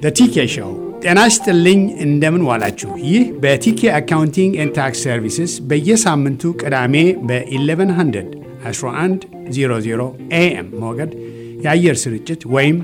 ቲኬ ሾው። ጤና ይስጥልኝ፣ እንደምን ዋላችሁ። ይህ በቲኬ አካውንቲንግ ኤንድ ታክስ ሰርቪስስ በየሳምንቱ ቅዳሜ በ1100 1100 ኤኤም ሞገድ የአየር ስርጭት ወይም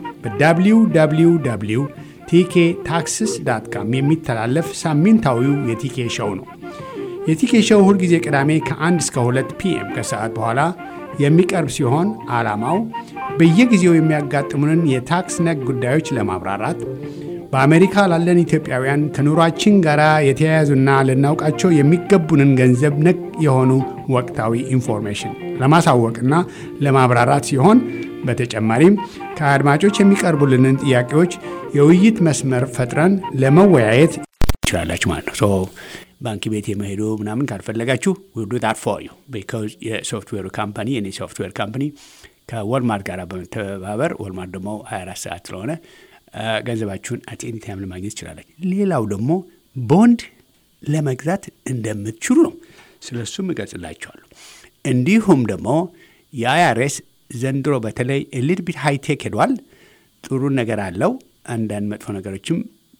በwww ቲኬ ታክስስ ዳት ካም የሚተላለፍ ሳምንታዊው የቲኬ ሾው ነው። የቲኬ ሾው ሁልጊዜ ቅዳሜ ከ1 እስከ 2 ፒኤም ከሰዓት በኋላ የሚቀርብ ሲሆን ዓላማው በየጊዜው የሚያጋጥሙንን የታክስ ነክ ጉዳዮች ለማብራራት በአሜሪካ ላለን ኢትዮጵያውያን ከኑሯችን ጋር የተያያዙና ልናውቃቸው የሚገቡንን ገንዘብ ነክ የሆኑ ወቅታዊ ኢንፎርሜሽን ለማሳወቅና ለማብራራት ሲሆን በተጨማሪም ከአድማጮች የሚቀርቡልንን ጥያቄዎች የውይይት መስመር ፈጥረን ለመወያየት ይችላላችሁ ማለት ነው። ባንክ ቤት የመሄዱ ምናምን ካልፈለጋችሁ ውዱ ዳት ፎር ዩ ቢካዝ የሶፍትዌሩ ካምፓኒ የኔ ሶፍትዌር ካምፓኒ ከወልማርት ጋር በመተባበር ወልማርት ደግሞ 24 ሰዓት ስለሆነ ገንዘባችሁን አት ኤኒ ታይም ለማግኘት ይችላላችሁ። ሌላው ደግሞ ቦንድ ለመግዛት እንደምትችሉ ነው። ስለ እሱም እገልጽላችኋለሁ። እንዲሁም ደግሞ የአይአርኤስ ዘንድሮ በተለይ ሊድ ቢት ሃይቴክ ሄዷል። ጥሩ ነገር አለው። አንዳንድ መጥፎ ነገሮችም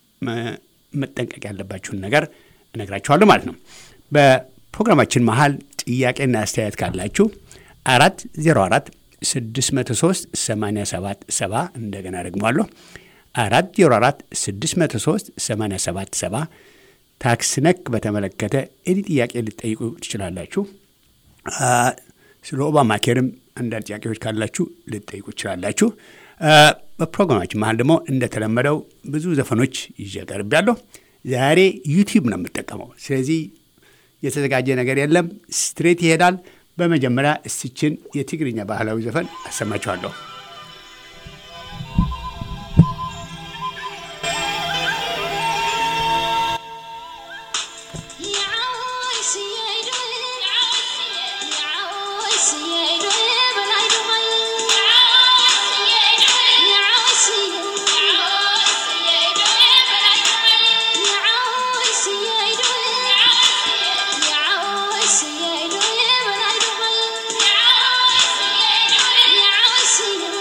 መጠንቀቅ ያለባችሁን ነገር እነግራችኋለሁ ማለት ነው። በፕሮግራማችን መሀል ጥያቄና አስተያየት ካላችሁ አራት ዜሮ አራት 603 87 70 እንደገና ደግሟለሁ። አራት ዜሮ አራት 603 87 70 ታክስ ነክ በተመለከተ ኤኒ ጥያቄ ልጠይቁ ትችላላችሁ። ስለ ኦባማ ኬርም አንዳንድ ጥያቄዎች ካላችሁ ልጠይቁ ትችላላችሁ። በፕሮግራማችን መሀል ደግሞ እንደተለመደው ብዙ ዘፈኖች ይዤ ቀርቤያለሁ። ዛሬ ዩቲዩብ ነው የምጠቀመው። ስለዚህ የተዘጋጀ ነገር የለም፣ ስትሬት ይሄዳል። በመጀመሪያ እስችን የትግርኛ ባህላዊ ዘፈን አሰማችኋለሁ። Yeah.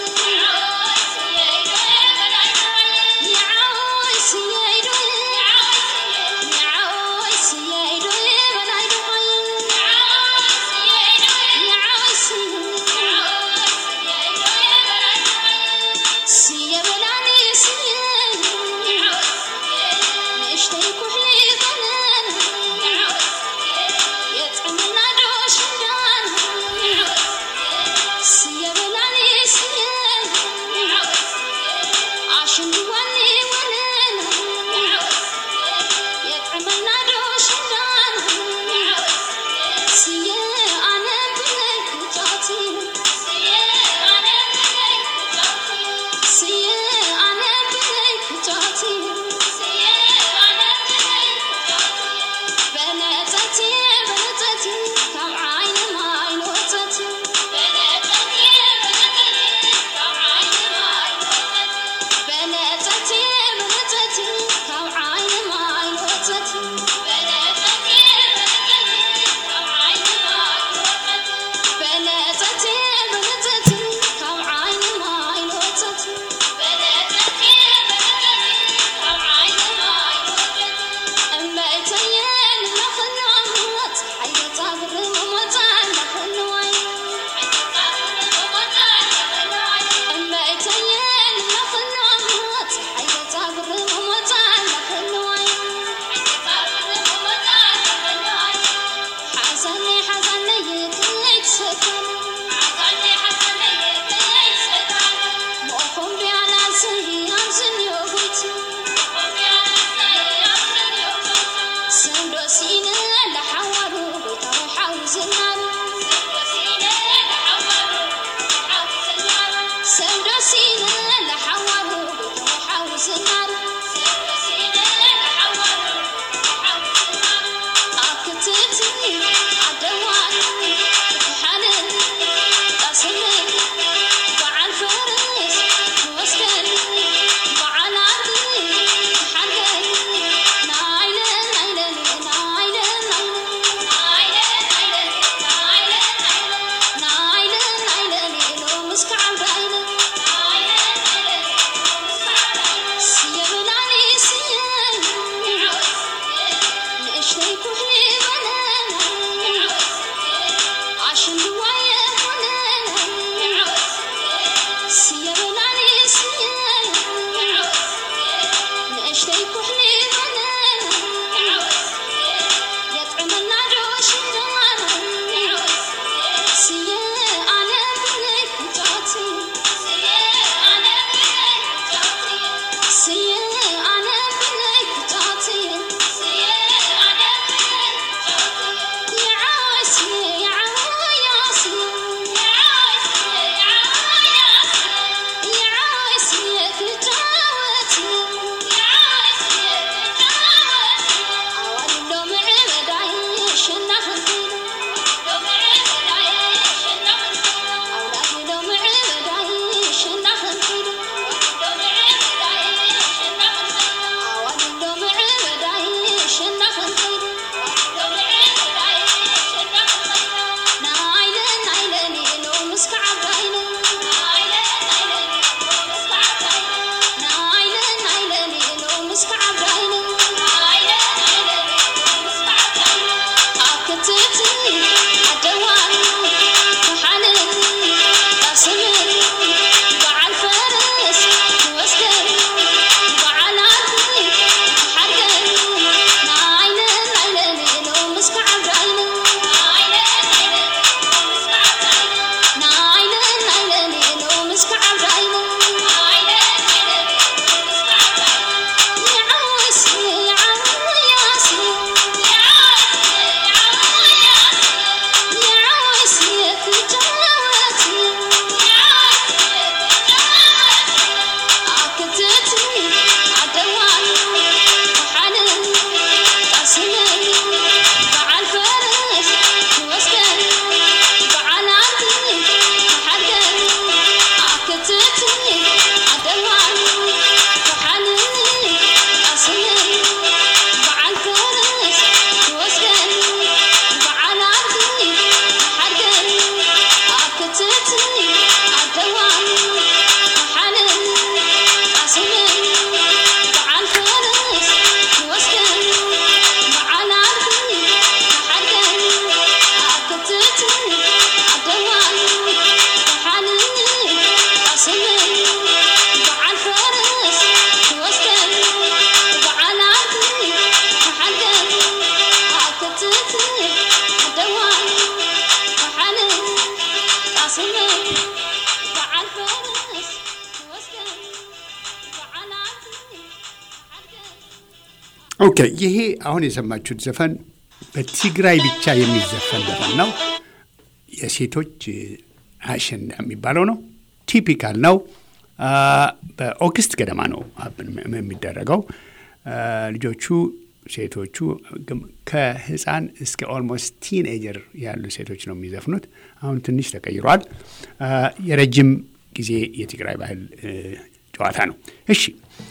ኦኬ ይሄ አሁን የሰማችሁት ዘፈን በትግራይ ብቻ የሚዘፈን ዘፈን ነው። የሴቶች አሸንዳ የሚባለው ነው። ቲፒካል ነው። በኦገስት ገደማ ነው የሚደረገው። ልጆቹ ሴቶቹ ከህፃን እስከ ኦልሞስት ቲንኤጀር ያሉ ሴቶች ነው የሚዘፍኑት። አሁን ትንሽ ተቀይሯል። የረጅም ጊዜ የትግራይ ባህል ጨዋታ ነው። እሺ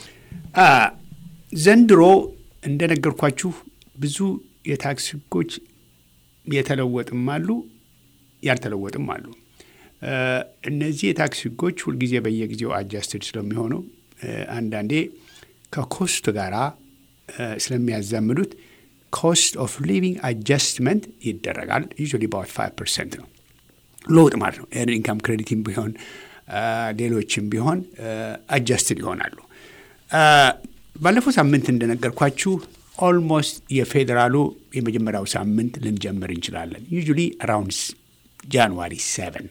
ዘንድሮ እንደነገርኳችሁ ብዙ የታክስ ህጎች የተለወጥም አሉ ያልተለወጥም አሉ። እነዚህ የታክስ ህጎች ሁልጊዜ በየጊዜው አጃስትድ ስለሚሆኑ አንዳንዴ ከኮስት ጋራ ስለሚያዛምዱት ኮስት ኦፍ ሊቪንግ አጃስትመንት ይደረጋል። ዩዥዋሊ ባውት ፋይቭ ፐርሰንት ነው ለውጥ ማለት ነው። ኤርን ኢንካም ክሬዲትም ቢሆን ሌሎችም ቢሆን አጃስትድ ይሆናሉ። ባለፈው ሳምንት እንደነገርኳችሁ ኦልሞስት የፌዴራሉ የመጀመሪያው ሳምንት ልንጀምር እንችላለን። ዩዥዋሊ አራውንድ ጃንዋሪ ሰቨን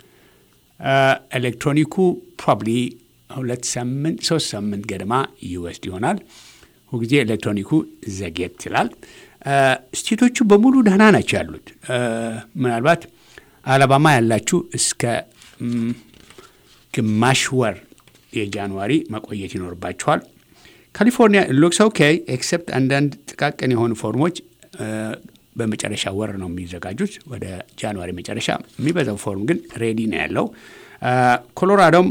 ኤሌክትሮኒኩ ፕሮባብሊ ሁለት ሳምንት ሶስት ሳምንት ገደማ ይወስድ ይሆናል። ሁልጊዜ ኤሌክትሮኒኩ ዘጌት ይላል። ስቴቶቹ በሙሉ ደህና ናቸው ያሉት። ምናልባት አላባማ ያላችሁ እስከ ግማሽ ወር የጃንዋሪ መቆየት ይኖርባችኋል። ካሊፎርኒያ ሎክስ ኦኬ ኤክሰፕት አንዳንድ ጥቃቅን የሆኑ ፎርሞች በመጨረሻ ወር ነው የሚዘጋጁት፣ ወደ ጃንዋሪ መጨረሻ። የሚበዛው ፎርም ግን ሬዲ ነው ያለው። ኮሎራዶም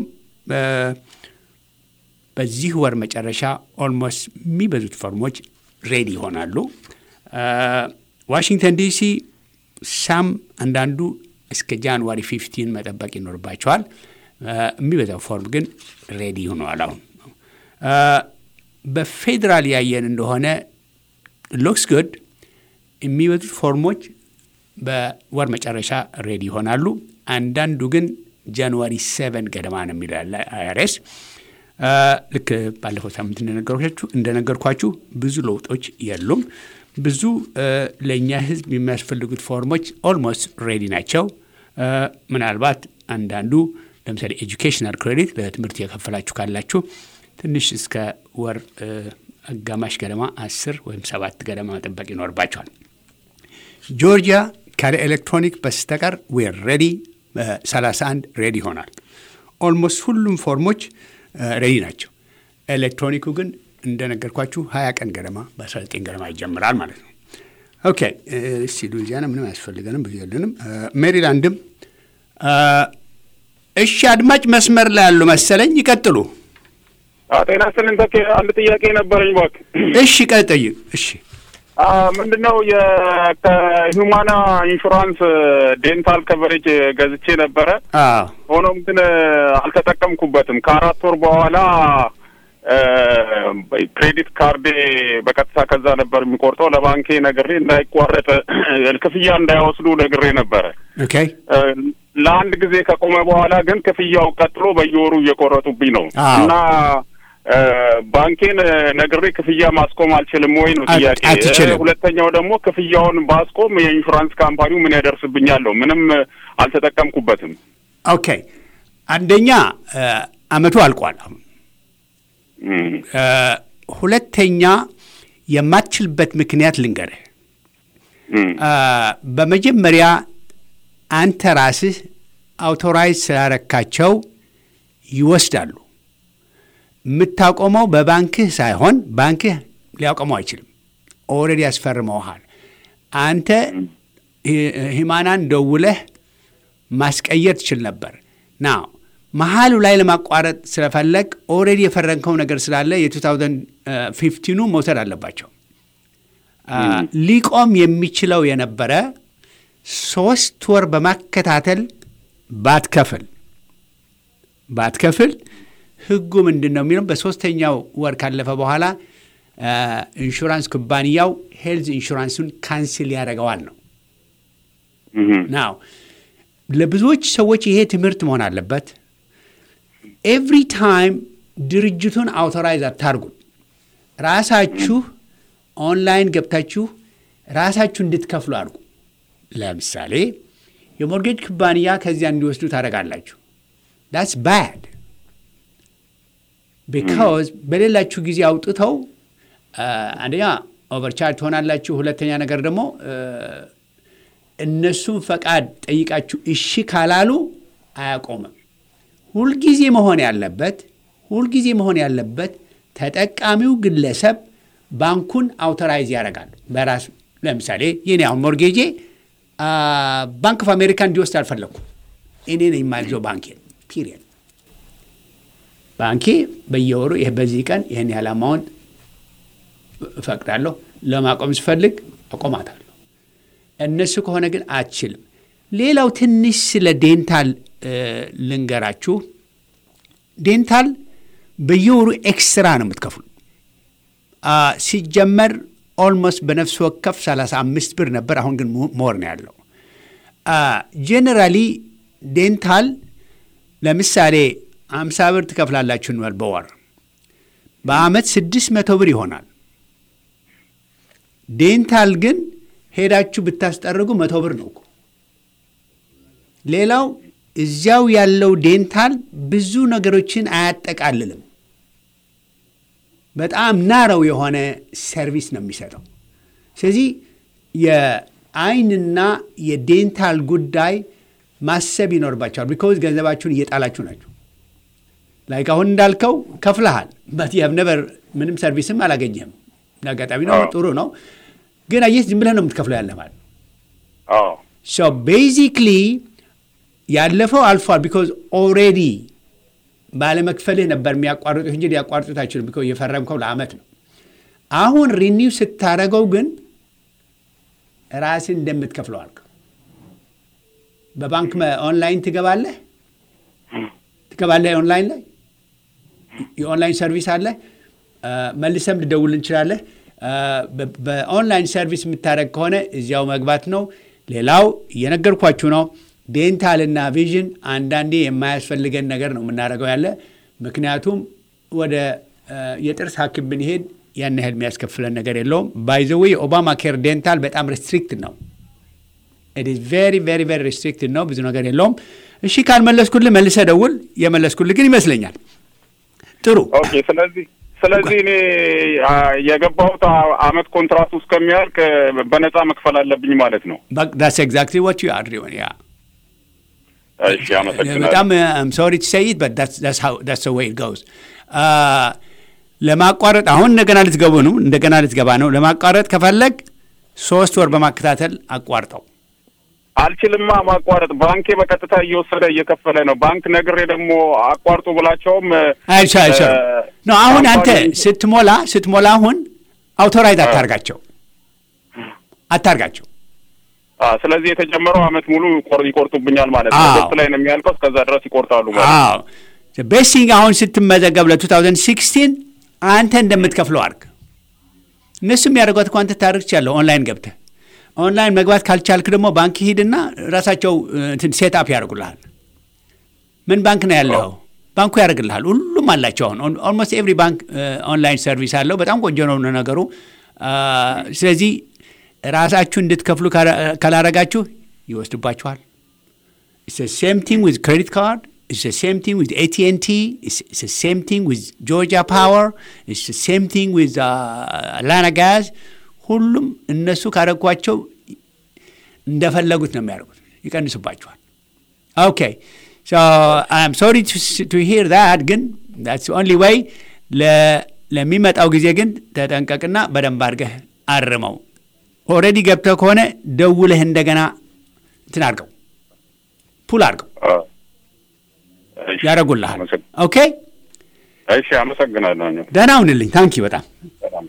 በዚህ ወር መጨረሻ ኦልሞስት የሚበዙት ፎርሞች ሬዲ ይሆናሉ። ዋሽንግተን ዲሲ ሳም አንዳንዱ እስከ ጃንዋሪ ፊፍቲን መጠበቅ ይኖርባቸዋል። የሚበዛው ፎርም ግን ሬዲ ሆነዋል አሁን በፌዴራል ያየን እንደሆነ ሎክስ ጉድ የሚበዙት ፎርሞች በወር መጨረሻ ሬዲ ይሆናሉ። አንዳንዱ ግን ጃንዋሪ ሴቨን ገደማ ነው የሚለው ያለ አይአርኤስ። ልክ ባለፈው ሳምንት እንደነገርኳችሁ እንደነገርኳችሁ ብዙ ለውጦች የሉም። ብዙ ለእኛ ሕዝብ የሚያስፈልጉት ፎርሞች ኦልሞስት ሬዲ ናቸው። ምናልባት አንዳንዱ ለምሳሌ ኤጁኬሽናል ክሬዲት ለትምህርት የከፈላችሁ ካላችሁ ትንሽ እስከ ወር አጋማሽ ገደማ አስር ወይም ሰባት ገደማ መጠበቅ ይኖርባቸዋል። ጆርጂያ ካለ ኤሌክትሮኒክ በስተቀር ዌር ሬዲ 31 ሬዲ ይሆናል። ኦልሞስት ሁሉም ፎርሞች ሬዲ ናቸው። ኤሌክትሮኒኩ ግን እንደነገርኳችሁ 20 ቀን ገደማ በ19 ገደማ ይጀምራል ማለት ነው። ኦኬ እስቲ ሉዚያና ምንም አያስፈልገንም ብዙ የለንም። ሜሪላንድም እሺ፣ አድማጭ መስመር ላይ ያሉ መሰለኝ ይቀጥሉ። ጤና ይስጥልኝ ተኬ፣ አንድ ጥያቄ ነበረኝ እባክህ። እሺ ቀጥይ። እሺ ምንድን ነው ከሂውማና ኢንሹራንስ ዴንታል ከቨሬጅ ገዝቼ ነበረ። አዎ ሆኖም ግን አልተጠቀምኩበትም። ከአራት ወር በኋላ ክሬዲት ካርዴ በቀጥታ ከዛ ነበር የሚቆርጠው። ለባንኬ ነግሬ እንዳይቋረጥ ክፍያ እንዳይወስዱ ነግሬ ነበረ። ኦኬ ለአንድ ጊዜ ከቆመ በኋላ ግን ክፍያው ቀጥሎ በየወሩ እየቆረጡብኝ ነው አዎ። እና ባንኬን ነግሬ ክፍያ ማስቆም አልችልም ወይ ነው አት- ጥያቄ። አትችልም። ሁለተኛው ደግሞ ክፍያውን ባስቆም የኢንሹራንስ ካምፓኒው ምን ያደርስብኛል ነው። ምንም አልተጠቀምኩበትም። ኦኬ አንደኛ አመቱ አልቋል አሁን እም፣ ሁለተኛ የማትችልበት ምክንያት ልንገርህ። እም፣ በመጀመሪያ አንተ ራስህ አውቶራይዝ ስላረካቸው ይወስዳሉ። የምታቆመው በባንክህ ሳይሆን ባንክህ ሊያቆመው አይችልም። ኦልሬዲ ያስፈርመውሃል። አንተ ሂማናን ደውለህ ማስቀየር ትችል ነበር ና መሀሉ ላይ ለማቋረጥ ስለፈለግ ኦልሬዲ የፈረንከው ነገር ስላለ የ2015ኑ መውሰድ አለባቸው። አ፣ ሊቆም የሚችለው የነበረ ሶስት ወር በማከታተል ባትከፍል ባትከፍል ህጉ ምንድን ነው የሚለው በሶስተኛው ወር ካለፈ በኋላ አ፣ ኢንሹራንስ ኩባንያው ሄልዝ ኢንሹራንሱን ካንስል ያደርገዋል ነው እም፣ ናው ለብዙዎች ሰዎች ይሄ ትምህርት መሆን አለበት። ኤቭሪ ታይም ድርጅቱን አውቶራይዝ አታርጉት። ራሳችሁ ኦንላይን ገብታችሁ ራሳችሁ እንድትከፍሉ አድርጉ። ለምሳሌ የሞርጌጅ ኩባንያ ከዚያ እንዲወስዱ ታደርጋላችሁ። ዳትስ ባድ ቢካዝ በሌላችሁ ጊዜ አውጥተው አንደኛ ኦቨርቻርጅ ትሆናላችሁ። ሁለተኛ ነገር ደግሞ እነሱን ፈቃድ ጠይቃችሁ እሺ ካላሉ አያቆምም። ሁልጊዜ መሆን ያለበት ሁልጊዜ መሆን ያለበት ተጠቃሚው ግለሰብ ባንኩን አውቶራይዝ ያደርጋል በራሱ ለምሳሌ የኔ አሁን ሞርጌጄ ባንክ ኦፍ አሜሪካ እንዲወስድ አልፈለግኩም። እኔ ነኝ የማዘው ባንኬ ፒሪየድ። ባንኬ በየወሩ ይህ በዚህ ቀን ይህን ያህል አማውንት እፈቅዳለሁ። ለማቆም ስፈልግ አቆማታለሁ። እነሱ ከሆነ ግን አትችልም። ሌላው ትንሽ ስለ ዴንታል ልንገራችሁ። ዴንታል በየወሩ ኤክስትራ ነው የምትከፍሉ። ሲጀመር ኦልሞስት በነፍስ ወከፍ 35 ብር ነበር። አሁን ግን ሞር ነው ያለው። ጄኔራሊ ዴንታል ለምሳሌ 50 ብር ትከፍላላችሁ እንበል በወር በአመት 600 ብር ይሆናል። ዴንታል ግን ሄዳችሁ ብታስጠርጉ መቶ ብር ነው እኮ። ሌላው እዚያው ያለው ዴንታል ብዙ ነገሮችን አያጠቃልልም። በጣም ናረው የሆነ ሰርቪስ ነው የሚሰጠው። ስለዚህ የአይንና የዴንታል ጉዳይ ማሰብ ይኖርባቸዋል። ቢኮዝ ገንዘባችሁን እየጣላችሁ ናቸው። ላይክ አሁን እንዳልከው ከፍለሃል፣ በት ነበር ምንም ሰርቪስም አላገኘህም። አጋጣሚ ነው፣ ጥሩ ነው። ግን አየህ ዝም ብለህ ነው የምትከፍለው ያለ ማለት ሶ ቤዚክሊ ያለፈው አልፏል። ቢኮዝ ኦልሬዲ ባለመክፈልህ ነበር የሚያቋርጡት እንጂ ሊያቋርጡት አይችሉም። ቢኮዝ የፈረምከው ለአመት ነው። አሁን ሪኒው ስታደረገው ግን ራስን እንደምትከፍለው አልክ። በባንክ ኦንላይን ትገባለህ ትገባለህ። ኦንላይን ላይ የኦንላይን ሰርቪስ አለ። መልሰም ልደውል እንችላለህ። በኦንላይን ሰርቪስ የምታደረግ ከሆነ እዚያው መግባት ነው። ሌላው እየነገርኳችሁ ነው። ዴንታል እና ቪዥን አንዳንዴ የማያስፈልገን ነገር ነው የምናደርገው ያለ ምክንያቱም ወደ የጥርስ ሐኪም ብንሄድ ያን ያህል የሚያስከፍለን ነገር የለውም። ባይዘዌ የኦባማ ኬር ዴንታል በጣም ሬስትሪክትድ ነው። ቬሪ ቬሪ ቬሪ ሬስትሪክትድ ነው። ብዙ ነገር የለውም። እሺ ካልመለስኩልህ መልሰህ ደውል። የመለስኩልህ ግን ይመስለኛል። ጥሩ ኦኬ። ስለዚህ ስለዚህ እኔ የገባሁት አመት ኮንትራክቱ እስከሚያልቅ በነፃ መክፈል አለብኝ ማለት ነው። ዳስ ኤግዛክትሊ ዋት ዩ አር ዶይንግ ያ እሺ፣ አመሰግናለሁ። በጣም ሶሪ ቱ ሴይ ኢት በት ዳትስ ዌይ ኢት ጎዝ። ለማቋረጥ አሁን እንደገና ልትገቡ ነው፣ እንደገና ልትገባ ነው። ለማቋረጥ ከፈለግ ሶስት ወር በማከታተል አቋርጠው። አልችልማ ማቋረጥ። ባንኬ በቀጥታ እየወሰደ እየከፈለ ነው። ባንክ ነግሬ ደግሞ አቋርጡ ብላቸውም አይቻ አይቻ ነው። አሁን አንተ ስትሞላ ስትሞላ አሁን አውቶራይዝ አታርጋቸው አታርጋቸው። ስለዚህ የተጀመረው አመት ሙሉ ይቆርጡብኛል ማለት ነው። አዎ። ገስት ላይ ነው የሚያልቀው። እስከዛ ድረስ ይቆርጣሉ ማለት ነው። አዎ ቤሲንግ አሁን ስትመዘገብ ለ2016 አንተ እንደምትከፍለው አድርግ። እነሱ የሚያደርጓት እኮ አንተ ታደርግ ቻለሁ ኦንላይን ገብተህ ኦንላይን መግባት ካልቻልክ ደግሞ ባንክ ሂድና ራሳቸው ሴት አፕ ያደርጉልሃል። ምን ባንክ ነው ያለው? ባንኩ ያደርግልሃል። ሁሉም አላቸው። አሁን ኦልሞስት ኤቭሪ ባንክ ኦንላይን ሰርቪስ አለው። በጣም ቆንጆ ነው ነገሩ። ስለዚህ ራሳችሁ እንድትከፍሉ ካላረጋችሁ ይወስድባችኋል። ሴም ቲንግ ዊዝ ክሬዲት ካርድ ሴም ቲንግ ዊዝ ኤቲኤንቲ ሴም ቲንግ ዊዝ ጆርጂያ ፓወር ሴም ቲንግ ዊዝ አላና ጋዝ ሁሉም እነሱ ካረጓቸው እንደፈለጉት ነው የሚያደርጉት፣ ይቀንሱባቸዋል። ኦኬ አም ሶሪ ቱ ሂር ዛት ግን ዛትስ ኦንሊ ወይ ለሚመጣው ጊዜ ግን ተጠንቀቅና በደንብ አድርገህ አርመው። ኦልሬዲ ገብተህ ከሆነ ደውለህ እንደገና እንትን አድርገው ፑል አድርገው እሺ፣ ያደርጉልሃል። አመሰግ- ኦኬ እሺ፣ አመሰግናለሁ። ደህና ሁንልኝ። ታንኪ በጣም ሰላም።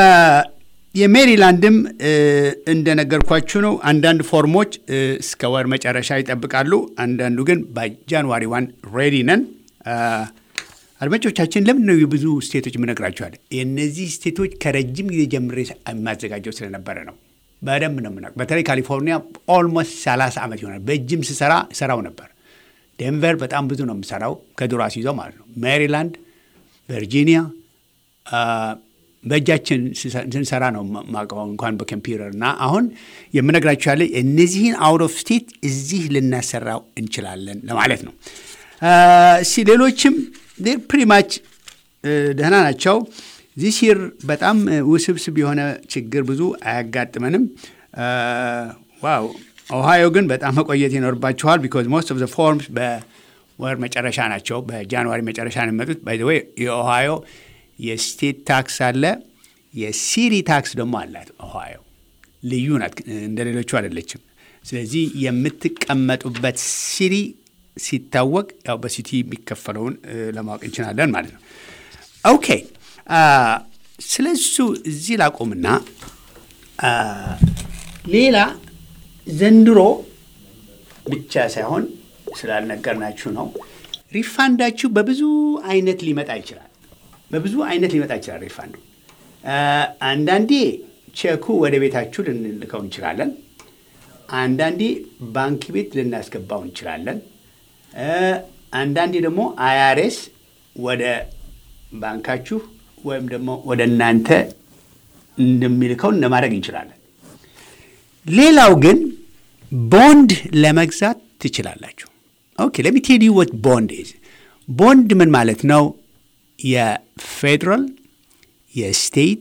የሜሪላንድም እንደነገርኳችሁ ነው። አንዳንድ ፎርሞች እስከ ወር መጨረሻ ይጠብቃሉ። አንዳንዱ ግን በጃንዋሪ ዋን ሬዲ ነን። አድማጮቻችን ለምን ነው የብዙ ስቴቶች የምነግራችኋል? የእነዚህ ስቴቶች ከረጅም ጊዜ ጀምሬ የማዘጋጀው ስለነበረ ነው። በደንብ ነው የምናውቀው። በተለይ ካሊፎርኒያ ኦልሞስት 30 ዓመት ይሆናል። በእጅም ስሰራ ሰራው ነበር። ዴንቨር በጣም ብዙ ነው የምሰራው ከድሮ አስይዘው ማለት ነው። ሜሪላንድ፣ ቨርጂኒያ በእጃችን ስንሰራ ነው ማቀው እንኳን በኮምፒውተር እና አሁን የምነግራችሁ ያለ እነዚህን አውት ኦፍ ስቴት እዚህ ልናሰራው እንችላለን ለማለት ነው። እስኪ ሌሎችም ፕሪማች ደህና ናቸው። ዚስ ይር በጣም ውስብስብ የሆነ ችግር ብዙ አያጋጥመንም። ዋው ኦሃዮ ግን በጣም መቆየት ይኖርባችኋል። ቢኮዝ ሞስት ኦፍ ዘ ፎርምስ በወር መጨረሻ ናቸው። በጃንዋሪ መጨረሻ ነው የሚመጡት። ባይ ዘ ዌይ የኦሃዮ የስቴት ታክስ አለ፣ የሲሪ ታክስ ደግሞ አላት። ኦሃዮ ልዩ ናት፣ እንደ ሌሎቹ አይደለችም። ስለዚህ የምትቀመጡበት ሲሪ ሲታወቅ ያው በሲቲ የሚከፈለውን ለማወቅ እንችላለን ማለት ነው። ኦኬ ስለ እሱ እዚህ ላቆምና ሌላ ዘንድሮ ብቻ ሳይሆን ስላልነገርናችሁ ነው። ሪፋንዳችሁ በብዙ አይነት ሊመጣ ይችላል። በብዙ አይነት ሊመጣ ይችላል ሪፋንዱ። አንዳንዴ ቼኩ ወደ ቤታችሁ ልንልከው እንችላለን። አንዳንዴ ባንክ ቤት ልናስገባው እንችላለን። አንዳንዴ ደግሞ አያሬስ ወደ ባንካችሁ ወይም ደግሞ ወደ እናንተ እንደሚልከው ለማድረግ እንችላለን። ሌላው ግን ቦንድ ለመግዛት ትችላላችሁ። ኦኬ ለሚ ቴል ዩ ወት ቦንድ ኢዝ። ቦንድ ምን ማለት ነው? የፌዴራል የስቴት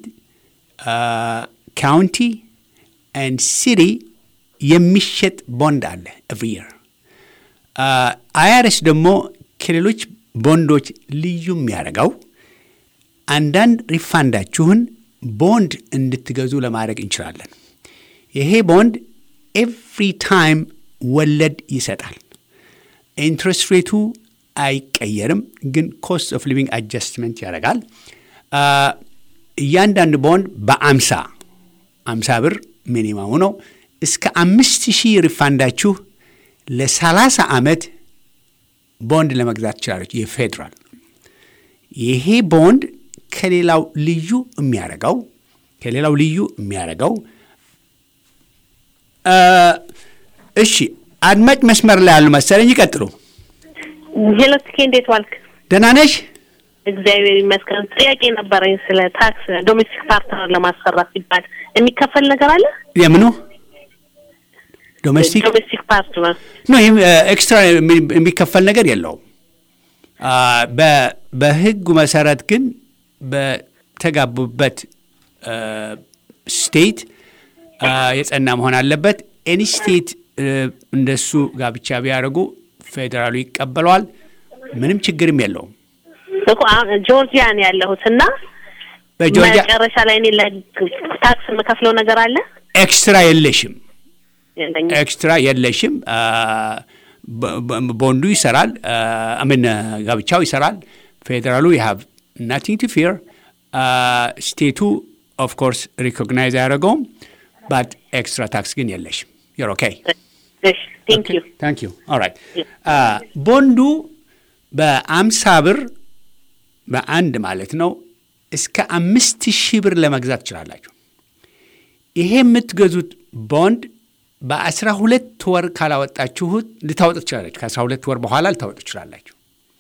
ካውንቲ ኤንድ ሲቲ የሚሸጥ ቦንድ አለ ኤቭሪ የር። አይአርኤስ ደግሞ ከሌሎች ቦንዶች ልዩ የሚያደርገው አንዳንድ ሪፋንዳችሁን ቦንድ እንድትገዙ ለማድረግ እንችላለን። ይሄ ቦንድ ኤቭሪ ታይም ወለድ ይሰጣል። ኢንትረስት ሬቱ አይቀየርም፣ ግን ኮስት ኦፍ ሊቪንግ አጀስትመንት ያደርጋል። እያንዳንዱ ቦንድ በአምሳ አምሳ ብር ሚኒማሙ ነው። እስከ አምስት ሺህ ሪፋንዳችሁ ለሰላሳ ዓመት ቦንድ ለመግዛት ትችላለች። የፌዴራል ይሄ ቦንድ ከሌላው ልዩ የሚያደርገው ከሌላው ልዩ የሚያደርገው እሺ፣ አድማጭ መስመር ላይ ያሉ መሰለኝ። ይቀጥሉ። ሄሎ ትኬ፣ እንዴት ዋልክ? ደህና ነሽ? እግዚአብሔር ይመስገን። ጥያቄ ነበረኝ ስለ ታክስ ዶሜስቲክ ፓርትነር ለማሰራት ሲባል የሚከፈል ነገር አለ? የምኑ ዶሜስቲክ ዶሜስቲክ ፓርትነር ኖ፣ ይህም ኤክስትራ የሚከፈል ነገር የለውም። በህጉ መሰረት ግን በተጋቡበት ስቴት የጸና መሆን አለበት። ኤኒ ስቴት እንደሱ ጋብቻ ቢያደርጉ ፌዴራሉ ይቀበለዋል። ምንም ችግርም የለውም። እኮ ጆርጂያ ነው ያለሁት እና በጆርጂያ መጨረሻ ላይ እኔ ታክስ የምከፍለው ነገር አለ ኤክስትራ የለሽም፣ የለኝም። ኤክስትራ የለሽም። ቦንዱ ይሰራል፣ ምን ጋብቻው ይሰራል። ፌዴራሉ የሀብ ናቲንግ ቱ ፊር። ስቴቱ ኦፍ ኮርስ ሪኮግናይዝ አያደረገውም፣ ባት ኤክስትራ ታክስ ግን የለሽም። ዩር ኦኬ እሺ ቴንክ ዩ ታንክ ዩ ኦልራይት። ቦንዱ በአምሳ ብር በአንድ ማለት ነው እስከ አምስት ሺህ ብር ለመግዛት ትችላላችሁ። ይሄ የምትገዙት ቦንድ በአስራ ሁለት ወር ካላወጣችሁት ልታወጡ ትችላላችሁ። ከአስራ ሁለት ወር በኋላ ልታወጡ ትችላላችሁ።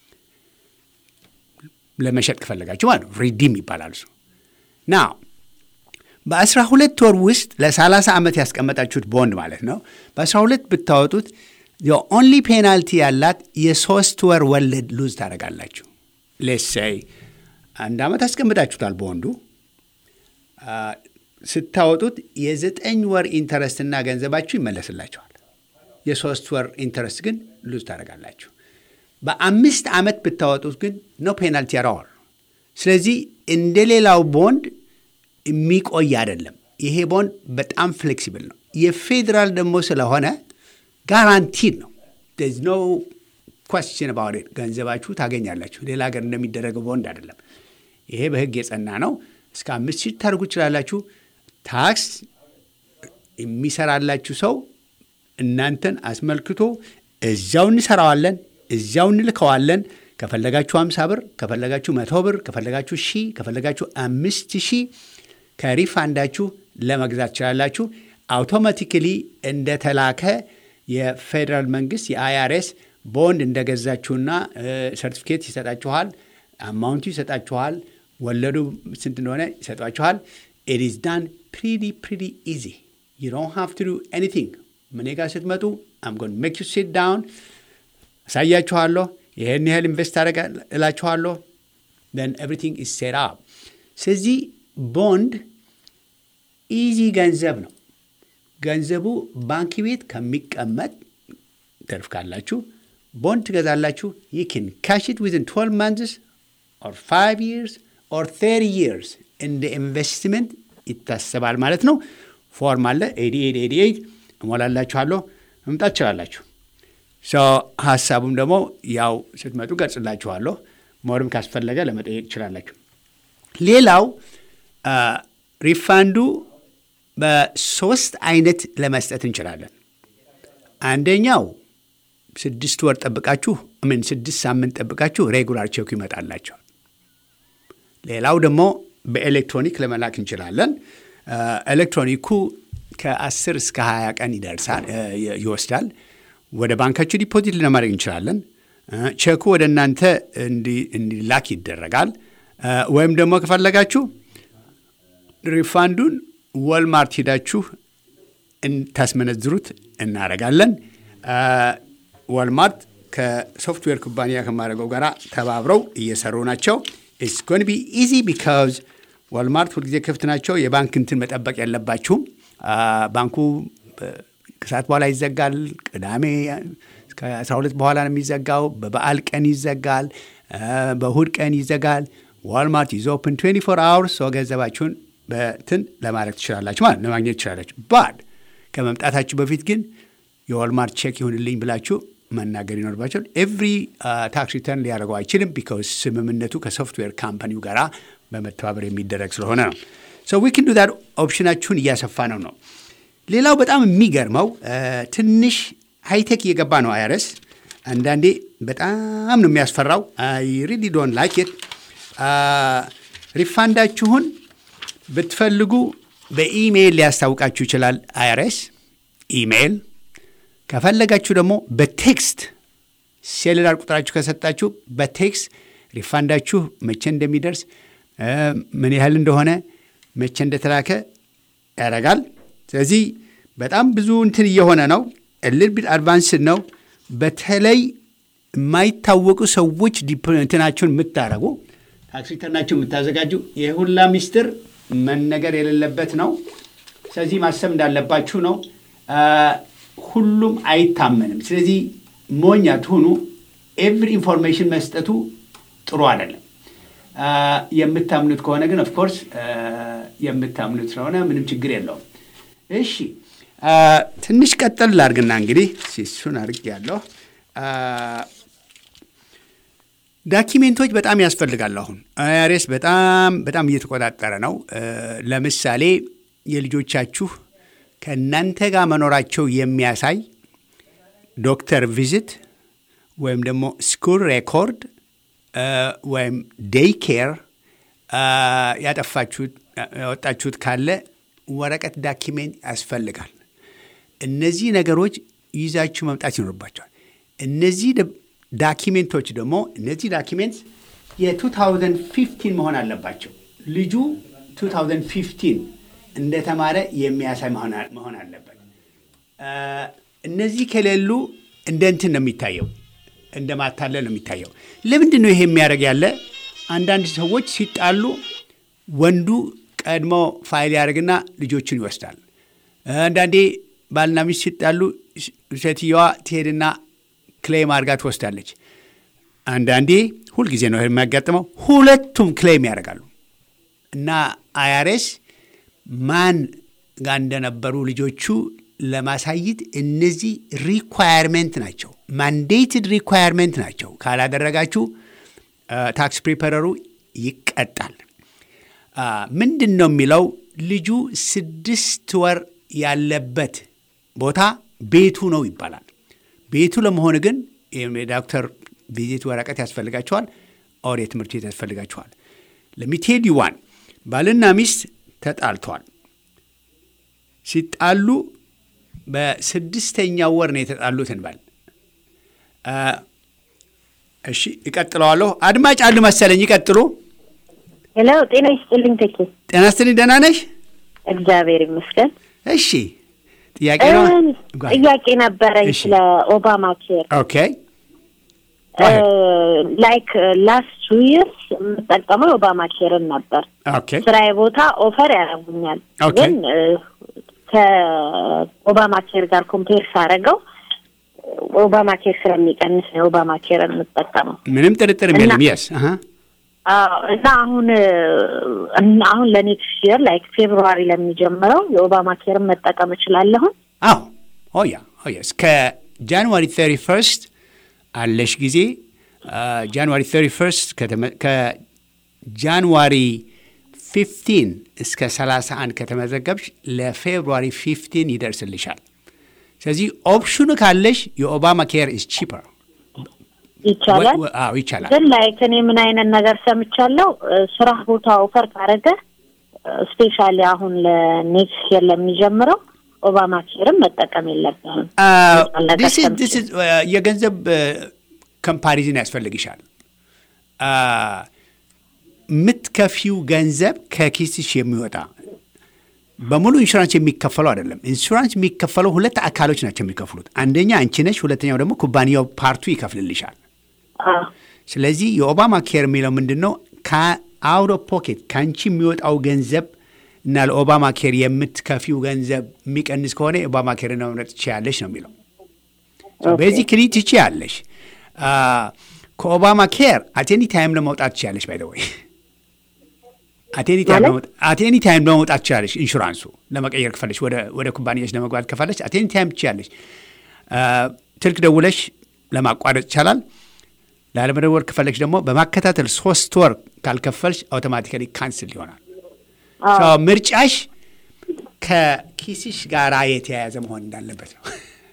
ለመሸጥ ከፈለጋችሁ ማለት ነው። ሪዲም ይባላል እሱ ና በአስራ ሁለት ወር ውስጥ ለሰላሳ ዓመት ያስቀመጣችሁት ቦንድ ማለት ነው። በአስራ ሁለት ብታወጡት የኦንሊ ፔናልቲ ያላት የሶስት ወር ወለድ ሉዝ ታደርጋላችሁ። ሌሳይ አንድ ዓመት አስቀምጣችሁታል ቦንዱ ስታወጡት የዘጠኝ ወር ኢንተረስትና ገንዘባችሁ ይመለስላችኋል። የሶስት ወር ኢንተረስት ግን ሉዝ ታደርጋላችሁ። በአምስት ዓመት ብታወጡት ግን ኖ ፔናልቲ ያራዋል። ስለዚህ እንደ ሌላው ቦንድ የሚቆይ አይደለም። ይሄ ቦንድ በጣም ፍሌክሲብል ነው። የፌዴራል ደግሞ ስለሆነ ጋራንቲድ ነው። ኖ ኳስችን ባወዴ ገንዘባችሁ ታገኛላችሁ። ሌላ ሀገር እንደሚደረገው ቦንድ አይደለም። ይሄ በሕግ የጸና ነው። እስከ አምስት ሺህ ታደርጉ ትችላላችሁ። ታክስ የሚሰራላችሁ ሰው እናንተን አስመልክቶ እዚያው እንሰራዋለን፣ እዚያው እንልከዋለን። ከፈለጋችሁ አምሳ ብር፣ ከፈለጋችሁ መቶ ብር፣ ከፈለጋችሁ ሺህ፣ ከፈለጋችሁ አምስት ሺህ ከሪፋንዳችሁ ለመግዛት ትችላላችሁ። አውቶማቲክሊ እንደተላከ የፌዴራል መንግስት የአይአርኤስ ቦንድ እንደገዛችሁና ሰርቲፊኬት ይሰጣችኋል፣ አማውንቱ ይሰጣችኋል፣ ወለዱ ስንት እንደሆነ ይሰጧችኋል። ኢት ኢዝ ዳን ፕሪቲ ፕሪቲ ኢዚ ዩ ዶንት ሃቭ ቱ ዱ ኤኒቲንግ። እኔ ጋር ስትመጡ አም ጎን ሜክ ዩ ሲት ዳውን አሳያችኋለሁ። ይህን ያህል ኢንቨስት አደረገ እላችኋለሁ። ን ኤቭሪቲንግ ኢዝ ሴት አፕ ስለዚህ ቦንድ ኢዚ ገንዘብ ነው። ገንዘቡ ባንክ ቤት ከሚቀመጥ ትርፍ ካላችሁ ቦንድ ትገዛላችሁ። ዩ ን ካሽ ኢት ዊዝን 12 ማንትስ ኦር 5 ይርስ ኦር 30 ይርስ እንደ ኢንቨስትመንት ይታሰባል ማለት ነው። ፎርም አለ 8888 እሞላላችኋለሁ። መምጣት ትችላላችሁ። ሀሳቡም ደግሞ ያው ስትመጡ ገልጽላችኋለሁ። ሞርም ካስፈለገ ለመጠየቅ ትችላላችሁ። ሌላው ሪፋንዱ በሶስት አይነት ለመስጠት እንችላለን። አንደኛው ስድስት ወር ጠብቃችሁ ምን ስድስት ሳምንት ጠብቃችሁ ሬጉላር ቼኩ ይመጣላቸዋል። ሌላው ደግሞ በኤሌክትሮኒክ ለመላክ እንችላለን። ኤሌክትሮኒኩ ከ10 እስከ 20 ቀን ይደርሳል ይወስዳል። ወደ ባንካችሁ ዲፖዚት ለማድረግ እንችላለን። ቼኩ ወደ እናንተ እንዲላክ ይደረጋል። ወይም ደግሞ ከፈለጋችሁ ሪፋንዱን ወልማርት ሂዳችሁ ታስመነዝሩት እናደርጋለን። ወልማርት ከሶፍትዌር ኩባንያ ከማድረገው ጋር ተባብረው እየሰሩ ናቸው። ኢትስ ጎን ቢ ኢዚ ቢካዝ ዋልማርት ሁልጊዜ ክፍት ናቸው። የባንክ እንትን መጠበቅ የለባችሁም። ባንኩ ከሰዓት በኋላ ይዘጋል። ቅዳሜ እስከ 12 በኋላ ነው የሚዘጋው። በበዓል ቀን ይዘጋል። በእሁድ ቀን ይዘጋል። ዋልማርት ኢዝ ኦፕን 24 አወርስ ሰው ገንዘባችሁን በትን ለማድረግ ትችላላችሁ ማለት ለማግኘት ትችላላችሁ። ባድ ከመምጣታችሁ በፊት ግን የዋልማርት ቼክ ይሁንልኝ ብላችሁ መናገር ይኖርባቸዋል። ኤቭሪ ታክስ ሪተርን ሊያደርገው አይችልም። ቢካውስ ስምምነቱ ከሶፍትዌር ካምፓኒው ጋር በመተባበር የሚደረግ ስለሆነ ነው። ሶ ዊ ክን ዱ ዛት ኦፕሽናችሁን እያሰፋ ነው ነው። ሌላው በጣም የሚገርመው ትንሽ ሃይቴክ እየገባ ነው አይረስ አንዳንዴ በጣም ነው የሚያስፈራው። አይ ሪሊ ዶንት ላይክ ኢት። ሪፋንዳችሁን ብትፈልጉ በኢሜይል ሊያስታውቃችሁ ይችላል አይረስ ኢሜይል ከፈለጋችሁ ደግሞ በቴክስት ሴሉላር ቁጥራችሁ ከሰጣችሁ በቴክስት ሪፋንዳችሁ መቼ እንደሚደርስ ምን ያህል እንደሆነ መቼ እንደተላከ ያደርጋል። ስለዚህ በጣም ብዙ እንትን እየሆነ ነው። እልል ቢት አድቫንስድ ነው። በተለይ የማይታወቁ ሰዎች እንትናችሁን የምታደርጉ ታክስ ሪተርናችሁን የምታዘጋጁ የሁላ ሚስጥር መነገር የሌለበት ነው። ስለዚህ ማሰብ እንዳለባችሁ ነው። ሁሉም አይታመንም። ስለዚህ ሞኝ አትሁኑ። ኤቭሪ ኢንፎርሜሽን መስጠቱ ጥሩ አይደለም። የምታምኑት ከሆነ ግን ኦፍኮርስ የምታምኑት ስለሆነ ምንም ችግር የለውም። እሺ ትንሽ ቀጠል ላድርግና እንግዲህ እሱን አድርግ ያለሁ ዳኪሜንቶች በጣም ያስፈልጋሉ። አሁን አይአርኤስ በጣም በጣም እየተቆጣጠረ ነው። ለምሳሌ የልጆቻችሁ ከእናንተ ጋር መኖራቸው የሚያሳይ ዶክተር ቪዚት ወይም ደግሞ ስኩል ሬኮርድ ወይም ዴይ ኬር ያጠፋችሁት ያወጣችሁት ካለ ወረቀት ዳኪሜንት ያስፈልጋል። እነዚህ ነገሮች ይዛችሁ መምጣት ይኖርባቸዋል። እነዚህ ዳኪሜንቶች ደግሞ እነዚህ ዳኪሜንት የ2015 መሆን አለባቸው። ልጁ 2015 እንደተማረ የሚያሳይ መሆን አለበት። እነዚህ ከሌሉ እንደ እንትን ነው የሚታየው፣ እንደ ማታለል ነው የሚታየው። ለምንድን ነው ይሄ የሚያደርግ ያለ? አንዳንድ ሰዎች ሲጣሉ ወንዱ ቀድሞ ፋይል ያደርግና ልጆችን ይወስዳል። አንዳንዴ ባልና ሚስት ሲጣሉ ሴትየዋ ትሄድና ክሌም አድርጋ ትወስዳለች። አንዳንዴ ሁልጊዜ ነው የሚያጋጥመው፣ ሁለቱም ክሌም ያደርጋሉ እና አይአርኤስ ማን ጋር እንደነበሩ ልጆቹ ለማሳየት እነዚህ ሪኳየርሜንት ናቸው፣ ማንዴትድ ሪኳየርሜንት ናቸው። ካላደረጋችሁ ታክስ ፕሪፐረሩ ይቀጣል። ምንድን ነው የሚለው ልጁ ስድስት ወር ያለበት ቦታ ቤቱ ነው ይባላል። ቤቱ ለመሆን ግን የዶክተር ቪዚት ወረቀት ያስፈልጋቸዋል፣ ኦር የትምህርት ቤት ያስፈልጋቸዋል። ለሚቴድ ዋን ባልና ሚስት ተጣልተዋል። ሲጣሉ በስድስተኛው ወር ነው የተጣሉት እንበል። እሺ እቀጥለዋለሁ። አድማጭ አሉ መሰለኝ፣ ይቀጥሉ። ሄሎ፣ ጤና ይስጥልኝ ተኪ። ጤና ይስጥልኝ። ደህና ነሽ? እግዚአብሔር ይመስገን። እሺ ጥያቄ ነው? ጥያቄ ነበረኝ ስለ ኦባማ ኬር። ኦኬ ላይክ ላስት ቱ ይርስ የምጠቀመው የኦባማ ኬርን ነበር። ኦኬ ስራዬ ቦታ ኦፈር ያደርጉኛል፣ ኦኬ። ግን እ፣ ከኦባማ ኬር ጋር ኮምፔር ሳደርገው ኦባማ ኬር ስለሚቀንስ ነው የኦባማ ኬርን የምጠቀመው። ምንም ጥርጥርም እና- የለም። የስ አዎ እና አሁን እ፣ እና አሁን ለኔክስት ይር ላይክ ፌብሩዋሪ ለሚጀምረው የኦባማ ኬርን መጠቀም እችላለሁ። አዎ ኦያ ኦያ እስከ ጃንዋሪ 31 አለሽ ጊዜ ጃንዋሪ 31 ከተመ- ከጃንዋሪ 15 እስከ 31 ከተመዘገብሽ ለፌብሩዋሪ 15 ይደርስልሻል። ስለዚህ ኦፕሽኑ ካለሽ የኦባማ ኬር ኢዝ ቺፐር ይቻላል። አዎ ይቻላል። ግን ላይክ እኔ ምን አይነት ነገር ሰምቻለሁ፣ እ፣ ስራ ቦታ ኦፈር ካረገ ስፔሻሊ አሁን ለኔክስት ይር ለሚጀምረው ኦባማ ኬርም መጠቀም የለብንም። ነገር ዲስ ኢዝ- ሰምቼ። ዲስ ኢዝ፣ እ፣ የገንዘብ ኮምፓሪዝን ያስፈልግሻል። አ፣ የምትከፊው ገንዘብ ከኪስሽ የሚወጣ በሙሉ ኢንሹራንስ የሚከፈለው አይደለም። ኢንሹራንስ የሚከፈለው ሁለት አካሎች ናቸው የሚከፍሉት። አንደኛ አንቺ ነሽ፣ ሁለተኛው ደግሞ ኩባንያው ፓርቱ ይከፍልልሻል። አዎ ስለዚህ የኦባማ ኬር የሚለው ምንድን ነው? ከአውት ኦፍ ፖኬት ከአንቺ የሚወጣው ገንዘብ እና ለኦባማ ኬር የምትከፊው ገንዘብ የሚቀንስ ከሆነ የኦባማ ኬር ነው መምረጥ ትችያለሽ ነው የሚለው። ቤዚክሊ ትችያለሽ። አ፣ ከኦባማ ኬር አቴኒ ታይም ለመውጣት ትችያለሽ። ባይ ዘ ወይ አቴኒ ታይም ለመውጣት ትችያለሽ። ኢንሹራንሱ ለመቀየር ከፈለሽ ወደ ወደ ኩባንያሽ ለመግባት ከፈለሽ አቴኒ ታይም ትችያለሽ። አ፣ ስልክ ደውለሽ ለማቋረጥ ይቻላል። ላለመደወል ከፈለግሽ ደግሞ በማከታተል ሶስት ወር ካልከፈልሽ አውቶማቲካሊ ካንስል ይሆናል። ሶ ምርጫሽ ከኪስሽ ጋራ የተያያዘ መሆን እንዳለበት ነው።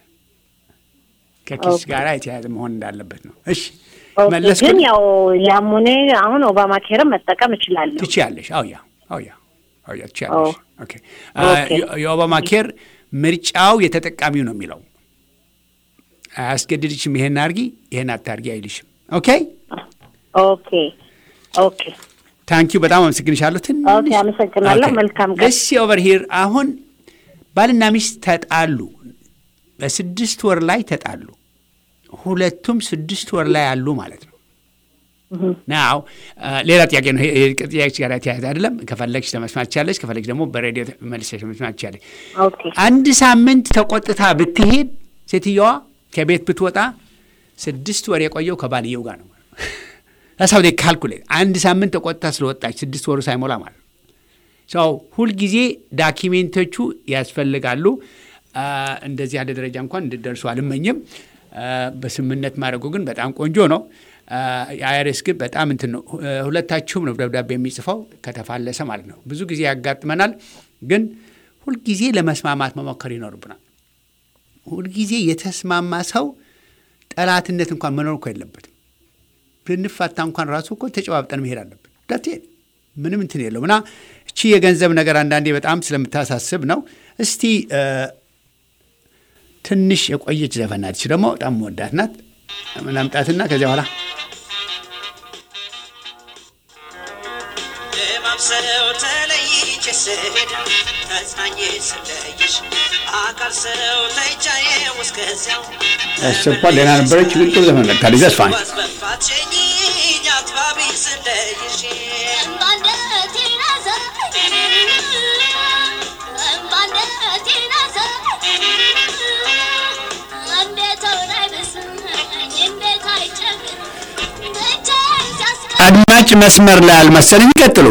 ከኪስሽ ጋራ የተያያዘ መሆን እንዳለበት ነው። እሺ ኦኬ። መለስኩ። ግን ያው ያሙኔ አሁን ኦባማ ኬርም መጠቀም እችላለሁ። ትችያለሽ። አውያ አውያ አውያ ትችያለሽ። ኦ። ኦኬ አ፣ ኦኬ። የ- የኦባማ ኬር ምርጫው የተጠቃሚው ነው የሚለው አያስገድድሽም። ይሄን አርጊ ይሄን አታርጊ አይልሽም። ኦኬ ኦኬ ኦኬ ታንኪዩ በጣም አመሰግንሻለሁ። ትንሽ ኦኬ፣ አመሰግናለሁ። ኦኬ። መልካም ቀን። እሺ ኦቨር ሂር አሁን ባልና ሚስት ተጣሉ። በስድስት ወር ላይ ተጣሉ። ሁለቱም ስድስት ወር ላይ አሉ ማለት ነው። ናው ሌላ ጥያቄ ነው። ይሄ ጥያቄ ጋር የተያያዘ አይደለም። ከፈለግሽ ለመስማት ትችያለሽ፣ ከፈለግሽ ደግሞ በሬዲዮ መልሰሽ ለመስማት ትችያለሽ። ኦኬ አንድ ሳምንት ተቆጥታ ብትሄድ ሴትየዋ ከቤት ብትወጣ ስድስት ወር የቆየው ከባልየው ጋር ነው። ሳው ካልኩሌት አንድ ሳምንት ተቆጥታ ስለወጣች ስድስት ወሩ ሳይሞላ ማለት ነው። ሰው ሁልጊዜ ዳኪሜንቶቹ ያስፈልጋሉ። አ፣ እንደዚህ ያለ ደረጃ እንኳን እንድደርሱ አልመኝም። አ፣ በስምምነት ማድረጉ ግን በጣም ቆንጆ ነው። የአይአርኤስ ግን በጣም እንትን ነው። ሁ- ሁለታችሁም ነው ደብዳቤ የሚጽፈው ከተፋለሰ ማለት ነው። ብዙ ጊዜ ያጋጥመናል። ግን ሁልጊዜ ለመስማማት መሞከር ይኖርብናል። ሁልጊዜ የተስማማ ሰው ጠላትነት እንኳን መኖር እኮ የለበትም። ብንፋታ እንኳን ራሱ እኮ ተጨባብጠን መሄድ አለብን። ዳቴ ምንም እንትን የለውም እና እቺ የገንዘብ ነገር አንዳንዴ በጣም ስለምታሳስብ ነው። እስቲ እ፣ ትንሽ የቆየች ዘፈን ናት። እቺ ደግሞ በጣም መወዳት ናት። ምናምጣትና ከዚያ በኋላ ለማብሰለው ተለይቼ ስሄድ ተጽናኜ ስለይሽ አካል ሰው ተይቻዬ እስከዚያው ያስቸኳል ደህና ነበረች፣ ግን ጥሩ ዘፈን መጥታለች። ዘስፋን ወስበፋችኝ አትባቢ ስለይሽ አድማጭ መስመር ላይ አልመሰለኝ። ይቀጥሉ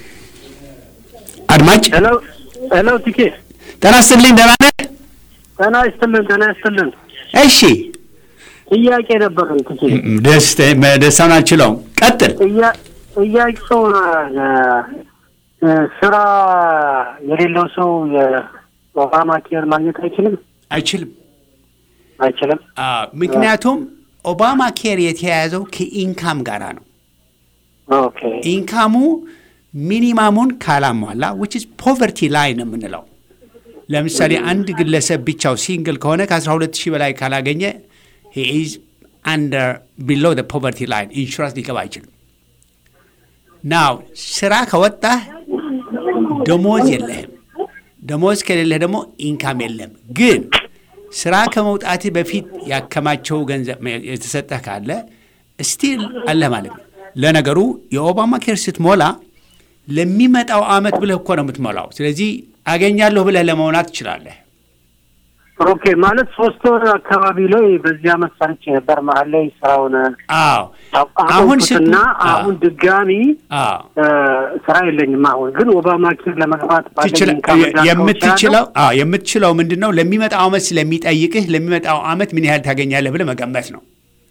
አድማጭ። ሄሎ ሄሎ፣ ቲኬ ጤና ይስጥልኝ። ደህና ነህ? ጤና ይስጥልን፣ ጤና ይስጥልን። እሺ ጥያቄ ነበረን ቲኬ። ደስታውን አልችለውም። ቀጥል። ጥያ- ጥያቄው እ፣ እ፣ ስራ የሌለው ሰው የኦባማ ኬር ማግኘት አይችልም አይችልም። አይችልም። አዎ፣ ምክንያቱም ኦባማ ኬር የተያያዘው ከኢንካም ጋራ ነው። ኦኬ ኢንካሙ ሚኒማሙን ካላሟላ ዊች ኢዝ ፖቨርቲ ላይ ነው የምንለው። ለምሳሌ አንድ ግለሰብ ብቻው ሲንግል ከሆነ ከ12 ሺህ በላይ ካላገኘ ሂ ኢዝ አንደር ቢሎ ፖቨርቲ ላይን ኢንሹራንስ ሊገባ አይችልም። ናው ስራ ከወጣህ ደሞዝ የለህም። ደሞዝ ከሌለህ ደግሞ ኢንካም የለም። ግን ስራ ከመውጣትህ በፊት ያከማቸው ገንዘብ የተሰጠህ ካለ ስቲል አለ ማለት ነው። ለነገሩ የኦባማ ኬር ስትሞላ ለሚመጣው አመት ብለህ እኮ ነው የምትሞላው። ስለዚህ አገኛለሁ ብለህ ለመውናት ትችላለህ። ኦኬ ማለት ሶስት ወር አካባቢ ላይ በዚህ አመት ሰርቼ ነበር። መሀል ላይ ስራውን አዎ አሁን ስት- አቆምኩትና አዎ። አሁን ድጋሚ አዎ እ፣ ስራ የለኝም። አሁን ግን ኦባማ ኬር ለመግባት ባለኝ ትችላ- ኢንካም እንዳልከው የምትችለው አዎ የምትችለው ምንድን ነው ለሚመጣው አመት ስለሚጠይቅህ ለሚመጣው አመት ምን ያህል ታገኛለህ ብለህ መገመት ነው።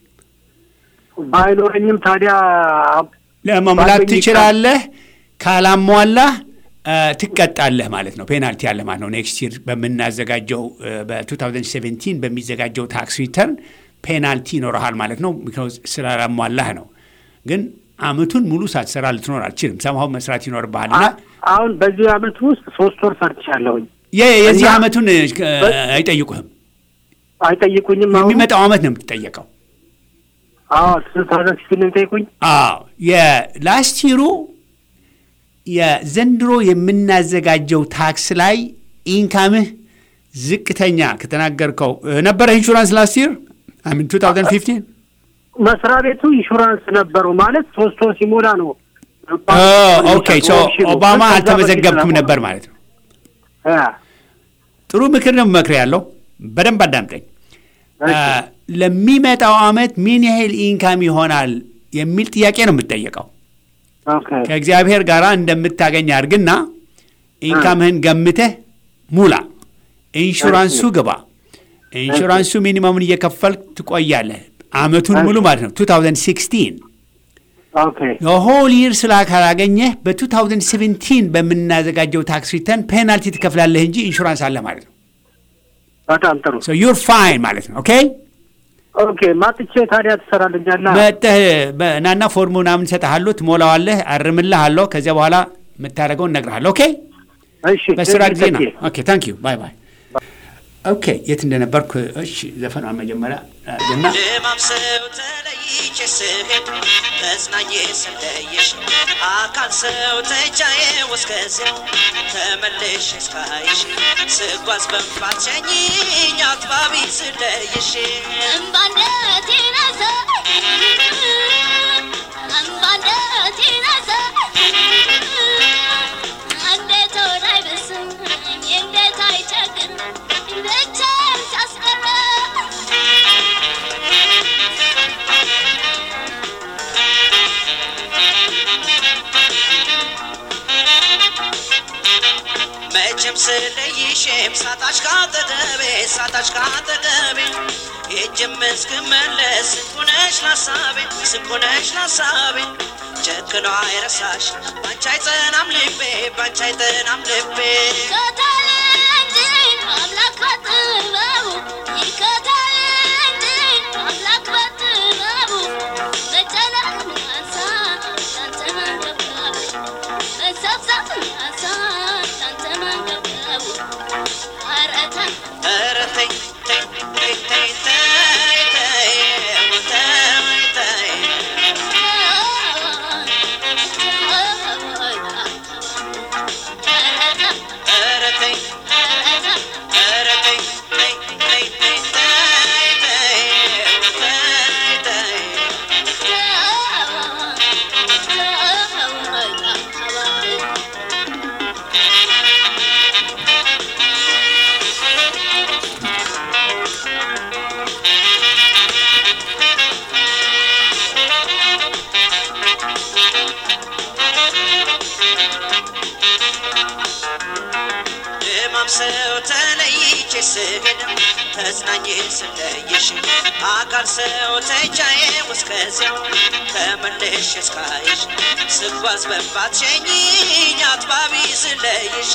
ባይኖረኝም ታዲያ ለመሙላት ባለኝ ትችላለህ። ካላሟላህ እ፣ ትቀጣለህ ማለት ነው። ፔናልቲ አለ ማለት ነው። ኔክስት ይር በምናዘጋጀው እ፣ በ2017 በሚዘጋጀው ታክስ ሪተርን ፔናልቲ ይኖረሃል ማለት ነው። ቢኮዝ ስላላሟላህ ነው። ግን አመቱን ሙሉ ሳትሰራ ልትኖር አልችልም። ሰምሃው መስራት ይኖርብሃልና አ- አሁን በዚህ አመት ውስጥ ሶስት ወር ሰርቻለሁኝ። የ- የዚህ እና- አመቱን እ፣ አይጠይቁህም። አይጠይቁኝም። አሁን የሚመጣው አመት ነው የምትጠየቀው። አዎ ስልሳ ሲል ነው የሚጠይቁኝ። አዎ የላስት ይሩ የዘንድሮ የምናዘጋጀው ታክስ ላይ ኢንካምህ ዝቅተኛ ከተናገርከው እ፣ ነበረ ኢንሹራንስ ላስት ይር አሚን 2015 መስሪያ ቤቱ ኢንሹራንስ ነበረው ማለት ሶስት ወር ሲሞላ ነው። ኦኬ ሶ ኦባማ አልተመዘገብክም ነበር ማለት ነው። አ፣ ጥሩ ምክር ነው መክር ያለው በደንብ አዳምጠኝ። እሺ። አ፣ ለሚመጣው አመት ምን ያህል ኢንካም ይሆናል የሚል ጥያቄ ነው የምትጠየቀው። ኦኬ ከእግዚአብሔር ጋር እንደምታገኝ አድርግና ኢንካምህን ገምተህ ሙላ። ኢንሹራንሱ ግባ። ኢንሹራንሱ ሚኒመሙን እየከፈልክ ትቆያለህ አመቱን ሙሉ ማለት ነው 2016 ኦኬ የሆል ይር ስላ ካላገኘህ በ2017 በምናዘጋጀው ታክስ ሪተርን ፔናልቲ ትከፍላለህ እንጂ ኢንሹራንስ አለ ማለት ነው። በጣም ጥሩ። ዩር ፋይን ማለት ነው። ኦኬ ኦኬ ማጥቼ ታዲያ ትሰራልኛለህ? መጠህ ናና ፎርሙ ምናምን እሰጥሃለሁ፣ ትሞላዋለህ፣ አርምልሃለሁ። ከዚያ በኋላ የምታደርገውን እነግርሃለሁ። ኦኬ እሺ በስራ ጊዜ ነው። ተኪ። ኦኬ ታንክ ዩ ባይ ባይ። ኦኬ የት እንደነበርኩ እሺ፣ ዘፈኗን መጀመሪያ እና ለማምሰው ተለይቼ ስሄድ ተጽናኜ ስለየሽ አካል ሰው ተቻዬ እስከዚያው ተመልሼ እስካይሽ ስጓዝ በንፋት ሸኝኝ አጥባቢ ስለይሽ መቼም ስለይሽም ሳጣሽ ካጠገቤ ሳጣሽ ካጠገቤ ሄጅም እስክመለስ ስንኩነሽ ላሳቤ ስንኩነሽ ላሳቤ ጨክኖ አይረሳሽ ባንቺ አይጸናም ልቤ ባንቺ አይጸናም ልቤ ኧረ ተይ ተይ ተይ ተይ ተይ ተይ ተይ ተይ ኧረ ተይ ኧረ ተይ ተይ ተይ ተይ ተይ ተይ ተይ ተይ ድማም ሰው ተለይቼ ስሄድ ተጽናኜ ስለይሽ አካል ሰው ተቻዬ እስከዚያው ተመልሼ እስካይሽ ስጓዝ በንባት ሸኝኝ አጥባቢ ስለይሽ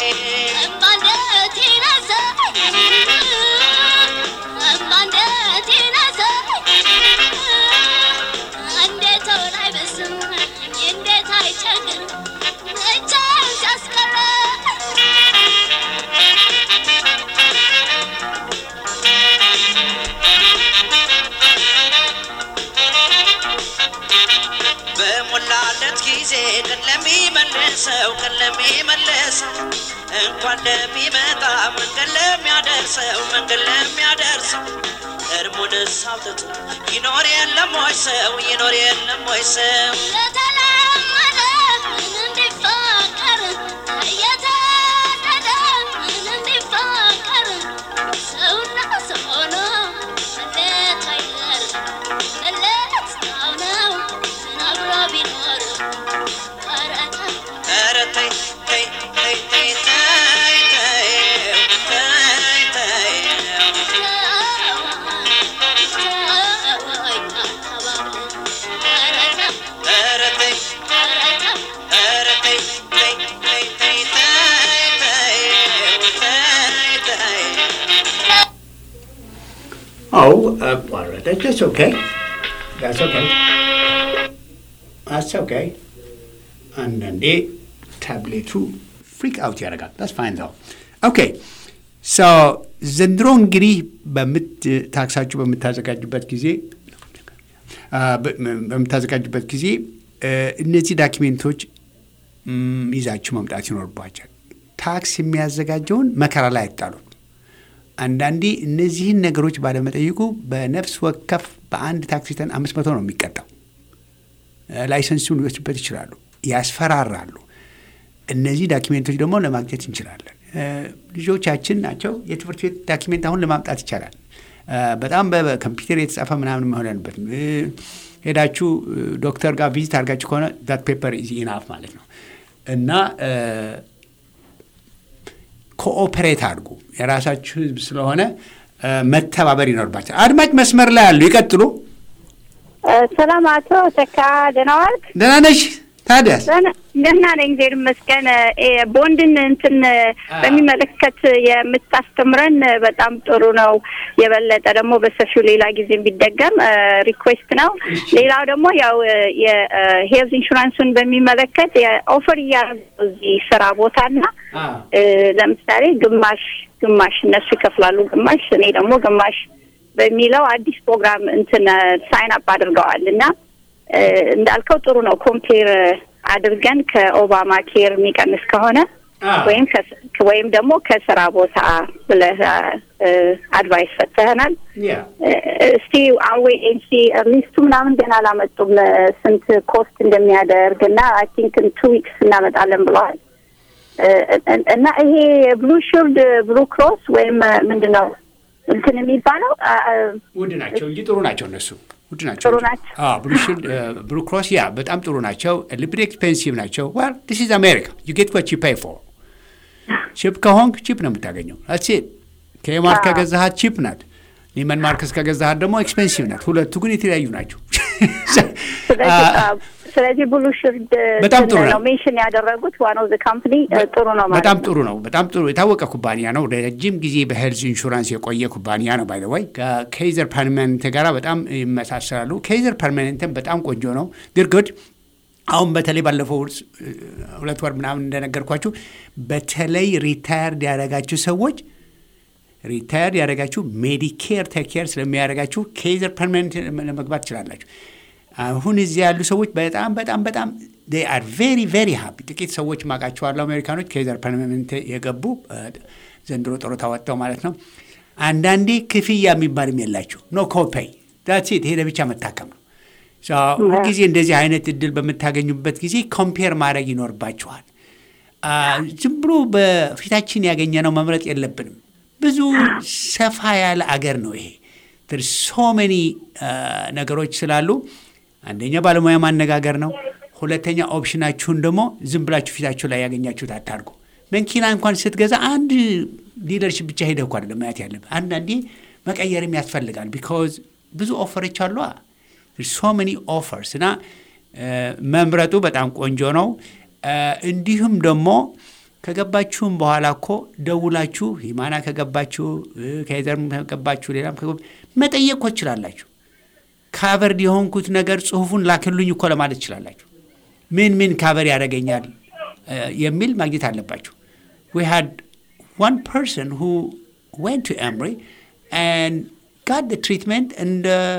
በሞላለት ጊዜ ቀን ለሚመልሰው ቀን ለሚመልሰው እንኳን ለሚመጣ መንገድ ለሚያደርሰው መንገድ ለሚያደርሰው እርሙን ሆድስ አውጥቶ ይኖር የለም ወይ ሰው ይኖር የለም ወይ ሰው የተለመደ እንዲፋቀር የተወደደ እንዲፋቀር ሰውና ሰው ሆኖ መለየት አይቀርም። መለየት ሰው ነው አብሮ ቢኖር ኧረ ተው ኧረ ተይ ተይ ተይ ተይ ተይ ተይ ተይ ተይ ኧረ ተይ ኧረ ተይ ተይ ተይ ተይ ተይ ተይ ተይ ተይ Oh, uh, well, that, that's okay. That's okay. That's okay. አንዳንዴ ታብሌቱ ፍሪክ አውት ያደርጋል። ዳስ ፋይን ዘው ኦኬ ሶ ዘንድሮ እንግዲህ በምት ታክሳችሁ በምታዘጋጁበት ጊዜ አ፣ በ- በምታዘጋጁበት ጊዜ እ፣ እነዚህ ዳኪሜንቶች ም፣ ይዛችሁ መምጣት ይኖርባቸዋል። ታክስ የሚያዘጋጀውን መከራ ላይ አይጣሉት። አንዳንዴ እነዚህን ነገሮች ባለመጠየቁ በነፍስ ወከፍ በአንድ ታክሲ ተን አምስት መቶ ነው የሚቀጣው። እ፣ ላይሰንሱን ሊወስዱበት ይችላሉ፣ ያስፈራራሉ። እነዚህ ዳኪሜንቶች ደግሞ ለማግኘት እንችላለን። እ፣ ልጆቻችን ናቸው። የትምህርት ቤት ዳኪሜንት አሁን ለማምጣት ይቻላል። እ፣ በጣም በ- በኮምፒውተር የተጻፈ ምናምን መሆን ያለበትም እ፣ ሄዳችሁ እ፣ ዶክተር ጋር ቪዚት አድርጋችሁ ከሆነ ዛት ፔፐር ኢዝ ኢናፍ ማለት ነው እና እ፣ ኮኦፐሬት አድርጉ። የራሳችሁ ህዝብ ስለሆነ እ፣ መተባበር ይኖርባቸዋል። አድማጭ መስመር ላይ አሉ፣ ይቀጥሉ። ሰላም አቶ ተካ ደህና ዋልክ? ደህና ነሽ ታዲያስ? ደህና- ደህና ነኝ እግዚአብሔር ይመስገን። እ፣ ቦንድን እንትን በሚመለከት የምታስተምረን በጣም ጥሩ ነው። የበለጠ ደግሞ በሰፊው ሌላ ጊዜ ቢደገም ሪኩዌስት ነው። ሌላው ደግሞ ያው የሄልዝ ኢንሹራንሱን በሚመለከት ኦፈር እያደረጉ እዚህ ስራ ቦታና እ፣ ለምሳሌ ግማሽ ግማሽ እነሱ ይከፍላሉ፣ ግማሽ እኔ ደግሞ ግማሽ በሚለው አዲስ ፕሮግራም እንትን ሳይን አፕ አድርገዋል እና እ፣ እንዳልከው ጥሩ ነው። ኮምፔር አድርገን ከኦባማ ኬር የሚቀንስ ከሆነ ወይም ከስ- ወይም ደግሞ ከስራ ቦታ ብለህ አድቫይስ ሰጥተህናል። ያ እ፣ እስቲ አዌ ኤንሲ ሊስቱ ምናምን ገና አላመጡም እ፣ ስንት ኮስት እንደሚያደርግ እና አይ ቲንክ ቱ ዊክስ እናመጣለን ብለዋል እ፣ እ- እና ይሄ ብሉ ሺልድ ብሉ ክሮስ ወይም እ፣ ምንድን ነው እንትን የሚባለው አ- አ- ውድ ናቸው እንጂ ጥሩ ናቸው እነሱ ውድ ናቸው ጥሩ እንጂ። ናቸው። አዎ ብሉ ሺልድ ብሉ ክሮስ ያ በጣም ጥሩ ናቸው። ሊብሪ ኤክስፔንሲቭ ናቸው። ዋል ዲስ ኢዝ አሜሪካ ዩ ጌት ዋት ዩ ፔይ ፎር ቺፕ ከሆንክ ቺፕ ነው የምታገኘው። አትስ ኢት ከማርክ ከገዛሃት ቺፕ ናት። ኒመን ማርከስ ከገዛሃት ደግሞ ኤክስፔንሲቭ ናት። ሁለቱ ግን የተለያዩ ናቸው። ስለዚህ አ፣ ስለዚህ ብሉ ሺልድ በጣም ጥሩ ነው። ነው ሜንሽን ያደረጉት ዋን ኦፍ ዘ ካምፕኒ ጥሩ ነው ማለት በጣም ነው። ጥሩ ነው። በጣም ጥሩ የታወቀ ኩባንያ ነው። ረጅም ጊዜ በሄልዝ ኢንሹራንስ የቆየ ኩባንያ ነው። ባይ ዘ ወይ ከኬይዘር ፐርማኔንት ጋር በጣም ይመሳሰላሉ። ኬይዘር ፐርማኔንትን በጣም ቆንጆ ነው። ግድ ግድ አሁን በተለይ ባለፈው ውርስ- ሁለት ወር ምናምን እንደነገርኳችሁ በተለይ ሪታየርድ ያደረጋችሁ ሰዎች ሪታየርድ ያደረጋችሁ ሜዲኬር ቴኬር ስለሚያደርጋችሁ ኬይዘር ፐርማኔንት ለመግባት ትችላላችሁ። አሁን እዚህ ያሉ ሰዎች በጣም በጣም በጣም አር ቬሪ ቬሪ ሃፒ። ጥቂት ሰዎች ማውቃቸዋለሁ አሜሪካኖች ኬይዘር ፐርማኔንት የገቡ እ፣ ዘንድሮ ጡረታ ወጥተው ማለት ነው። አንዳንዴ ክፍያ የሚባልም የላቸው ኖ ኮፔይ ዳትሴት ሄደ ብቻ መታከም ነው። ሶ ሁልጊዜ እንደዚህ አይነት እድል በምታገኙበት ጊዜ ኮምፔር ማድረግ ይኖርባችኋል። አ፣ ዝም ብሎ በፊታችን ያገኘነው መምረጥ የለብንም። ብዙ ሰፋ ያለ አገር ነው ይሄ። ሶ ሜኒ ነገሮች ስላሉ አንደኛ ባለሙያ ማነጋገር ነው። ሁለተኛ ኦፕሽናችሁን ደግሞ ዝም ብላችሁ ፊታችሁ ላይ ያገኛችሁት አታርጉ። መኪና እንኳን ስትገዛ አንድ ዲለርሽፕ ብቻ ሄደህ እኮ አይደለም ማየት ያለብህ። አንዳንዴ መቀየርም ያስፈልጋል። ቢካዝ ብዙ ኦፈሮች አሉ። ሶ ሜኒ ኦፈርስ እና እ፣ መምረጡ በጣም ቆንጆ ነው። እ፣ እንዲሁም ደግሞ ከገባችሁም በኋላ እኮ ደውላችሁ ሂማና ከገባችሁ እ፣ ከሄዘርም ከገባችሁ ሌላም ከገባ- መጠየቅ እኮ ትችላላችሁ። ካቨርድ የሆንኩት ነገር ጽሁፉን ላክሉኝ እኮ ለማለት ትችላላችሁ። ምን ምን ካቨር ያደርገኛል እ፣ የሚል ማግኘት አለባችሁ። we had one person who went to Emory and got the treatment and uh,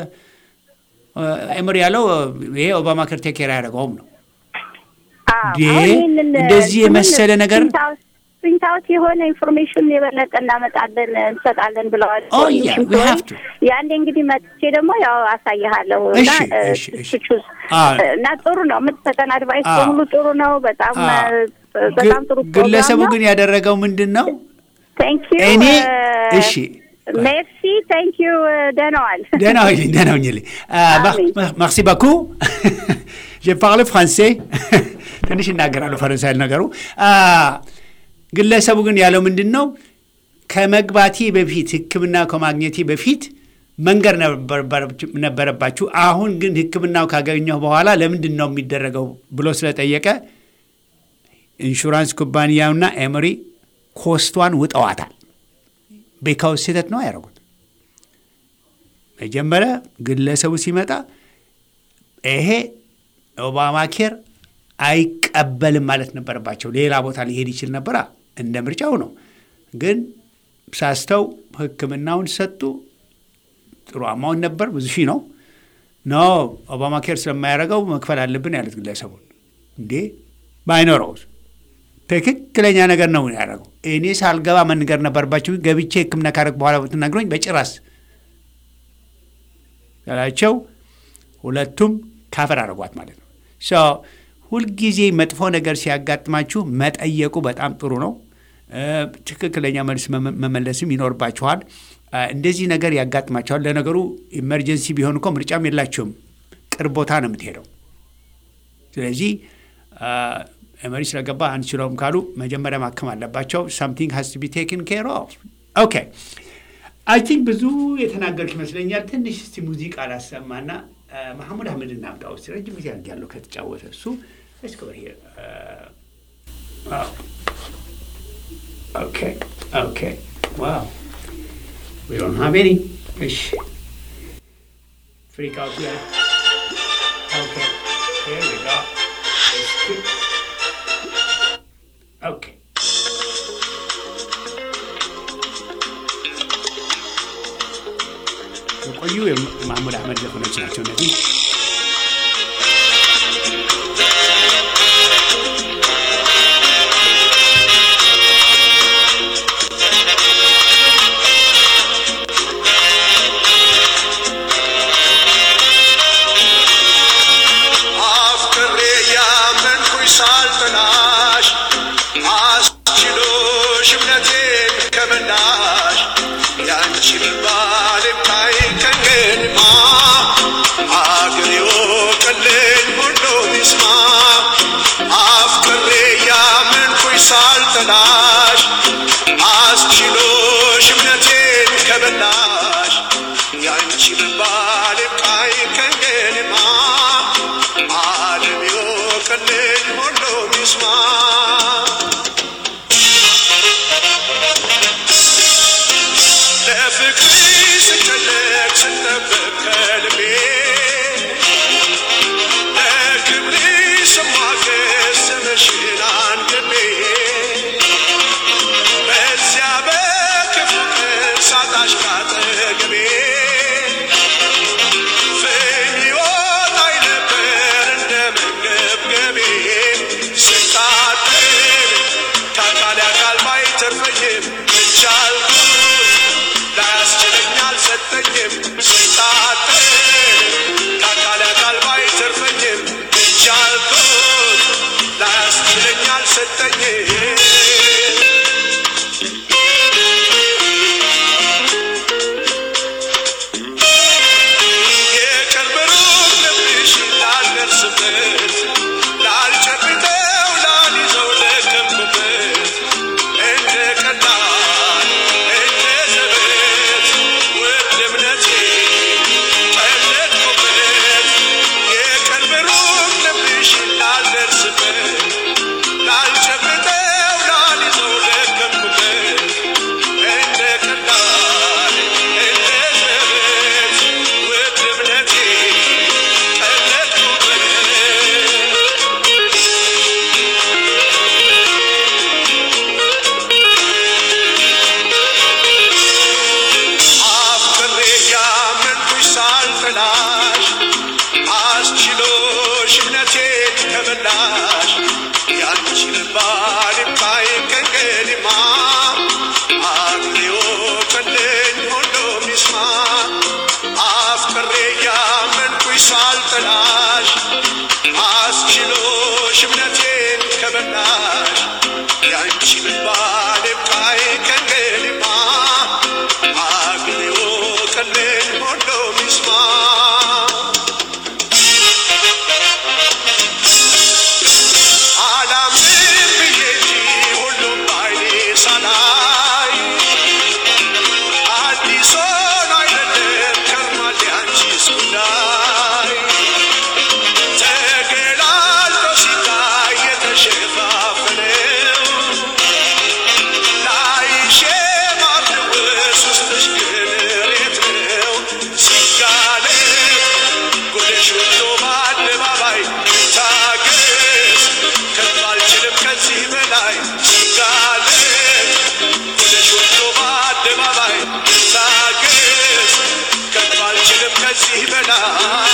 ኤምሪ ያለው ይሄ ኦባማ ከር ቴክ ኬር ያደረገውም ነው። አዎ፣ እንዴ! አሁን ይህንን እንደዚህ ስምን የመሰለ ነገር- ስንት አው- ፕሪንት አውት የሆነ ኢንፎርሜሽን የበለጠ እናመጣለን እንሰጣለን ብለዋል። Oh, yeah, we have to. ያንዴ እንግዲህ መጥቼ ደግሞ ያው አሳይሃለሁ እና እሺ፣ እ፣ እሺ፣ እሺ። ትቹዝ አዎ። እና ጥሩ ነው የምትሰጠን አድቫይስ አዎ። በሙሉ ጥሩ ነው። በጣም አዎ። እ፣ በጣም ጥሩ ግለሰቡ ግን ያደረገው ምንድን ነው? ቴንክ ዩ እኔ እሺ ሜርሲ ቴንክ ዩ ደህና ዋል። ደህና ሁኚ፣ ደህና ሁኚልኝ። ማርሲ ባኩ ጀ ፓርለ ፍራንሴ ትንሽ እናገራለሁ ፈረንሳይ ነገሩ። አ፣ ግለሰቡ ግን ያለው ምንድን ነው? ከመግባቴ በፊት ሕክምና ከማግኘቴ በፊት መንገር ነበረባችሁ- ነበረባችሁ። አሁን ግን ሕክምናው ካገኘሁ በኋላ ለምንድን ነው የሚደረገው ብሎ ስለጠየቀ ኢንሹራንስ ኩባንያውና ኤምሪ ኮስቷን ውጠዋታል። ቤካውስ ስህተት ነው ያደረጉት። መጀመሪያ ግለሰቡ ሲመጣ ይሄ ኦባማ ኬር አይቀበልም ማለት ነበረባቸው። ሌላ ቦታ ሊሄድ ይችል ነበራ፣ እንደ ምርጫው ነው። ግን ሳስተው ህክምናውን ሰጡ። ጥሩ አማውን ነበር፣ ብዙ ሺህ ነው። ኖ ኦባማ ኬር ስለማያደርገው መክፈል አለብን ያሉት ግለሰቡን። እንዴ ባይኖረው ትክክለኛ ነገር ነው ያደረገው። እኔ ሳልገባ መንገር ነበርባቸው። ገብቼ ህክምና ካረግ በኋላ ብትነግሮኝ በጭራስ ያላቸው ሁለቱም ካፈር አድርጓት ማለት ነው። ሶ ሁልጊዜ መጥፎ ነገር ሲያጋጥማችሁ መጠየቁ በጣም ጥሩ ነው። እ፣ ትክክለኛ መልስ መመ- መመለስም ይኖርባችኋል። እ፣ እንደዚህ ነገር ያጋጥማችኋል። ለነገሩ ኢመርጀንሲ ቢሆን እኮ ምርጫም የላችሁም፣ ቅርብ ቦታ ነው የምትሄደው። ስለዚህ ኤመሪ ስለገባ አንችለውም ካሉ መጀመሪያ ማከም አለባቸው። ሳምቲንግ ሀስ ቱ ቢ ቴክን ኬር ኦፍ ኦኬ አይ ቲንክ ብዙ የተናገርክ ይመስለኛል። ትንሽ እስቲ ሙዚቃ ላሰማና መሐሙድ አህመድ እናምጣ ውስጥ ረጅም ጊዜ ያለው ከተጫወተ እሱ Let's go here. Uh, wow. Okay. Okay. Wow. We don't have any. Ish. Freak out here. Okay. Here we go. Let's keep- Okay. የቆዩ የማህሙድ አህመድ ዘፈኖች ናቸው እነዚህ። አፍቅሬ ያመንኩኝ ሳልጠላሽ አስችሎሽ እምነቴን ከመናሽ ያንቺ መባል የማይከንማ አገር ይወቅልኝ ሁሉ ይስማ አፍቅሬ ያመንኩኝ ሳልጠላሽ አስችሎሽ እምነቴን ከበላሽ ያንቺ መባል የማይከንማ ዓለም ይወቅልኝ ሁሉም ይስማ ለፍቅርሽ ስጨነቅ ስጠብቅ ከልቤ ለክብርሽ ስሟገስ ስምሽን አንግቤ በዚያ በክፉ ቀን ሳጣሽ ካጠገቤ ፍም ይወጣኝ ነበር እንደ መንገብገቤ ስታጠል ከአካል አካል ባይተርፈኝም እቻልኩት ላያስችለኝ አልሰጠኝም ስታጠል ከአካል አካል ባይተርፈኝም እቻልኩት ላያስችለኝ አልሰጠኝም ሳልጠላሽ አስችሎሽ እምነቴን ከበላሽ ያንቺ ምባል ብቃይ ከንገድማ አግሌዎ ቀሌን ሞሎ ሚስማ አላምን ብዬ እንጂ ሁሉም ባይኔ ሳላይ አዲስ ሆኖ አይደለም ከርሟል ያንቺስ ጉዳይ ተገላልጦ ሲታይ የተሸፋፈነው ላይሽ የማፍለወስ ውስጥሽ ግን ሬት ነው ሲጋለጥ ጉድሽ ወጥቶ በአደባባይ ታገስ ከቶ አልችልም ከዚህ በላይ ሲጋለጥ ጉድሽ ወጥቶ በአደባባይ ታገስ ከቶ አልችልም ከዚህ በላይ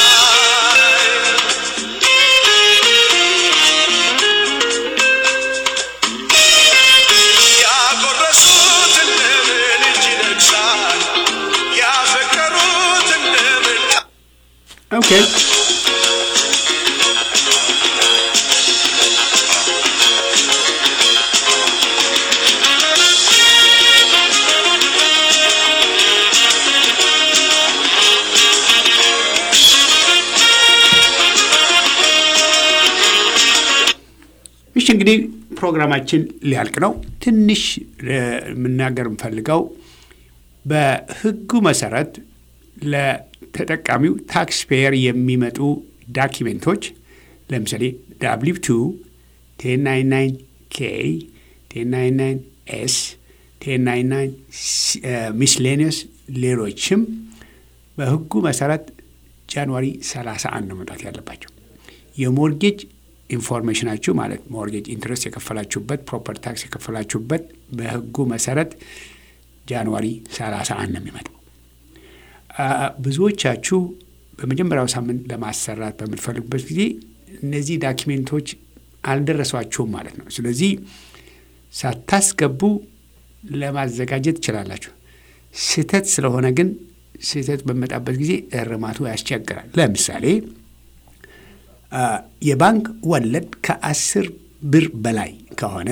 ያጎረሱት እንደምን እጅ ይነግሳል ያፈቀሩት እንደምን ኦኬ እሺ እንግዲህ ፕሮግራማችን ሊያልቅ ነው። ትንሽ እ፣ የምናገር የምፈልገው በሕጉ መሰረት ለተጠቃሚው ታክስ ፔየር የሚመጡ ዳኪሜንቶች ለምሳሌ ዳብሊው ቱ ቴን ናይን ናይን ኬ ቴን ናይን ናይን ኤስ ቴን ናይን ናይን ሚስሌኒየስ ሌሎችም በሕጉ መሰረት ጃንዋሪ 31 ነው መምጣት ያለባቸው። የሞርጌጅ ኢንፎርሜሽናችሁ ማለት ሞርጌጅ ኢንትረስት የከፈላችሁበት ፕሮፐርቲ ታክስ የከፈላችሁበት በሕጉ መሰረት ጃንዋሪ 31 ነው የሚመጣው። አ፣ ብዙዎቻችሁ በመጀመሪያው ሳምንት ለማሰራት በምትፈልጉበት ጊዜ እነዚህ ዳኪሜንቶች አልደረሷችሁም ማለት ነው። ስለዚህ ሳታስገቡ ለማዘጋጀት ትችላላችሁ። ስህተት ስለሆነ ግን ስህተት በሚመጣበት ጊዜ እርማቱ ያስቸግራል። ለምሳሌ አ፣ የባንክ ወለድ ከአስር ብር በላይ ከሆነ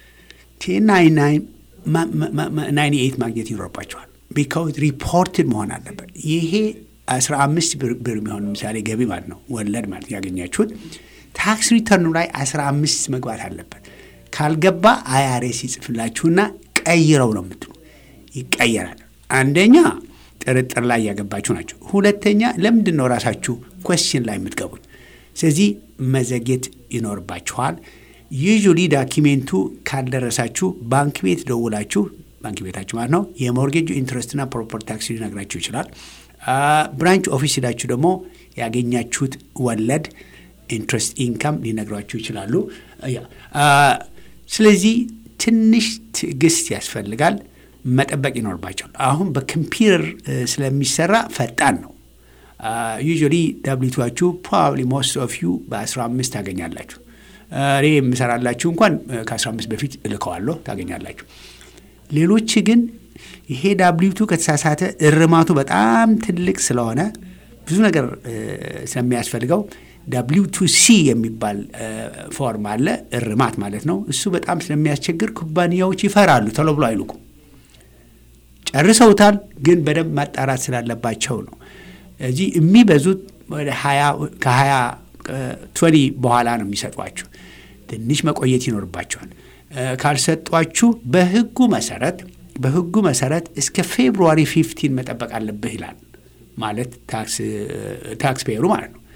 ናይን ኤይት ማግኘት ይኖርባቸዋል። ቢካውዝ ሪፖርትድ መሆን አለበት። ይሄ አስራ አምስት ብር ብር የሚሆን ምሳሌ ገቢ ማለት ነው ወለድ ማለት ያገኛችሁት ታክስ ሪተርኑ ላይ አስራ አምስት መግባት አለበት። ካልገባ አይአርኤስ ይጽፍላችሁና ቀይረው ነው የምትሉ ይቀየራል። አንደኛ ጥርጥር ላይ ያገባችሁ ናቸው። ሁለተኛ ለምንድን ነው ራሳችሁ ኮስችን ላይ የምትገቡት? ስለዚህ መዘግየት ይኖርባችኋል። ዩዥሊ ዳኪሜንቱ ካልደረሳችሁ ባንክ ቤት ደውላችሁ ባንክ ቤታችሁ ማለት ነው የሞርጌጁ ኢንትረስትና ፕሮፐርቲ ታክስ ሊነግራችሁ ይችላል። ብራንች ኦፊስ ሄዳችሁ ደግሞ ያገኛችሁት ወለድ ኢንትረስት ኢንካም ሊነግሯችሁ ይችላሉ። ያ ስለዚህ ትንሽ ትዕግስት ያስፈልጋል፣ መጠበቅ ይኖርባቸዋል። አሁን በኮምፒውተር ስለሚሰራ ፈጣን ነው። ዩዥዋሊ ዳብሊቱችሁ ፕሮባብሊ ሞስት ኦፍ ዩ በ15 ታገኛላችሁ። እኔ የምሰራላችሁ እንኳን ከ15 በፊት እልከዋለሁ ታገኛላችሁ። ሌሎች ግን ይሄ ዳብሊቱ ከተሳሳተ እርማቱ በጣም ትልቅ ስለሆነ ብዙ ነገር ስለሚያስፈልገው ዳብሊው ቱ ሲ የሚባል ፎርም አለ፣ እርማት ማለት ነው። እሱ በጣም ስለሚያስቸግር ኩባንያዎች ይፈራሉ፣ ቶሎ ብሎ አይልኩም። ጨርሰውታል፣ ግን በደንብ ማጣራት ስላለባቸው ነው። እዚህ የሚበዙት ወደ ሀያ ከሀያ ቶኒ በኋላ ነው የሚሰጧችሁ። ትንሽ መቆየት ይኖርባቸዋል። ካልሰጧችሁ በህጉ መሰረት በህጉ መሰረት እስከ ፌብሩዋሪ ፊፍቲን መጠበቅ አለብህ ይላል። ማለት ታክስ ፔየሩ ማለት ነው።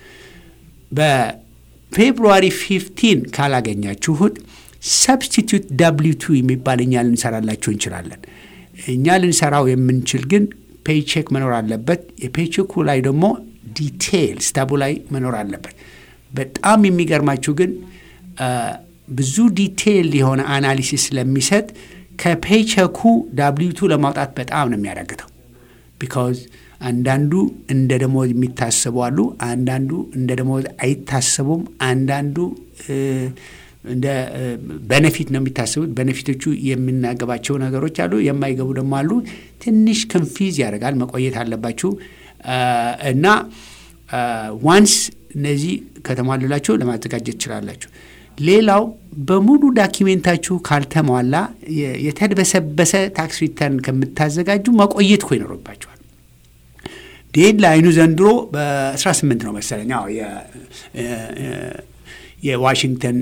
በፌብሩዋሪ ፊፍቲን ካላገኛችሁት ሰብስቲቱት ዳብሊው ቱ የሚባል እኛ ልንሰራላችሁ እንችላለን። እኛ ልንሰራው የምንችል ግን ፔይቼክ መኖር አለበት። የፔይቼኩ ላይ ደግሞ ዲቴይል ስታቡ ላይ መኖር አለበት። በጣም የሚገርማችሁ ግን ብዙ ዲቴይል የሆነ አናሊሲስ ስለሚሰጥ ከፔይቸኩ ዳብሊው ቱ ለማውጣት በጣም ነው የሚያዳግተው። ቢካዝ አንዳንዱ እንደ ደሞዝ የሚታሰቡ አሉ፣ አንዳንዱ እንደ ደሞዝ አይታሰቡም፣ አንዳንዱ እንደ በነፊት ነው የሚታሰቡት። በነፊቶቹ የምናገባቸው ነገሮች አሉ፣ የማይገቡ ደግሞ አሉ። ትንሽ ክንፊዝ ያደርጋል። መቆየት አለባችሁ እና ዋንስ እነዚህ ከተሟሉላችሁ ለማዘጋጀት ትችላላችሁ። ሌላው በሙሉ ዳኪሜንታችሁ ካልተሟላ የ- የተድበሰበሰ ታክስ ሪተርን ከምታዘጋጁ መቆየት እኮ ይኖርባችኋል። ዴድ ላይኑ ዘንድሮ በ18 ነው መሰለኝ። አዎ የ- የ- የ- የዋሽንግተን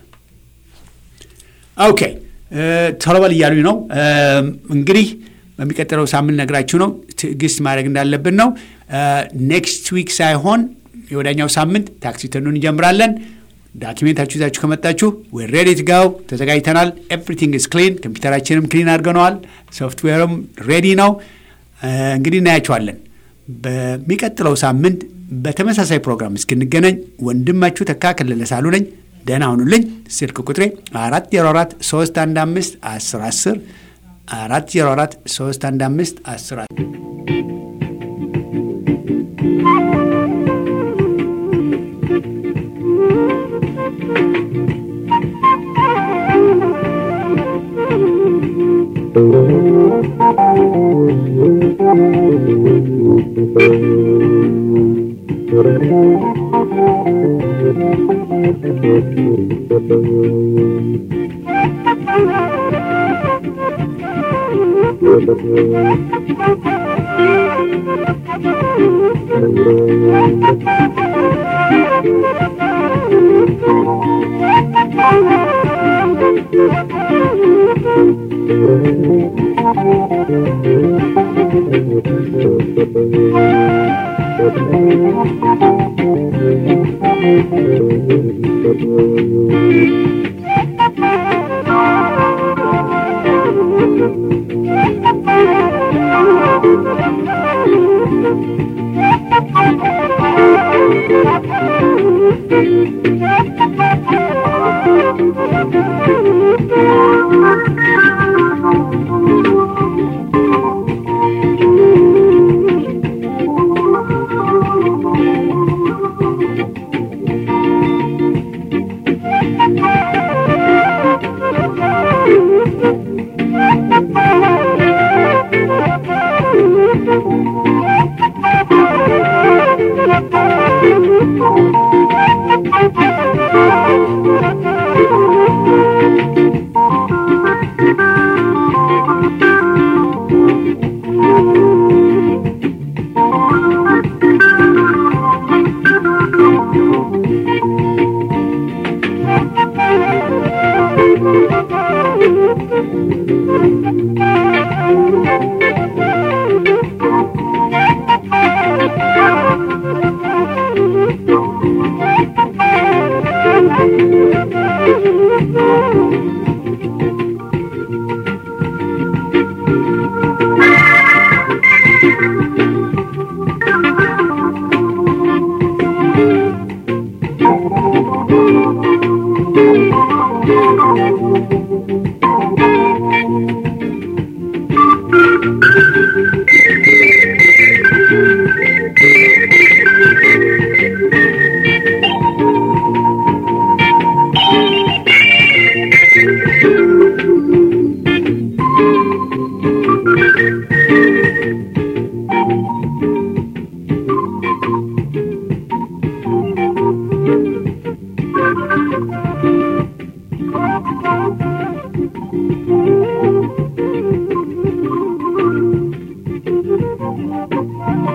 ኦኬ ቶሎ በል እያሉኝ ነው። እንግዲህ በሚቀጥለው ሳምንት ነግራችሁ ነው ትዕግስት ማድረግ እንዳለብን ነው። ኔክስት ዊክ ሳይሆን የወዳኛው ሳምንት ታክስ ሪተርኑን እንጀምራለን። ዳኪሜንታችሁ ይዛችሁ ከመጣችሁ ዌር ሬዲ ቱ ጋው ተዘጋጅተናል። ኤቭሪቲንግ ኢዝ ክሊን። ኮምፒውተራችንም ክሊን አድርገነዋል። ሶፍትዌርም ሬዲ ነው። እንግዲህ እናያችኋለን። በሚቀጥለው ሳምንት በተመሳሳይ ፕሮግራም እስክንገናኝ ወንድማችሁ ተካ ከለለ ሳሉ ነኝ። ደህና ሁኑልኝ። ስልክ ቁጥሬ አራት ዜሮ አራት ሶስት አንድ አምስት አስር አስር አራት ዜሮ አራት ሶስት አንድ አምስት አስር Thank you.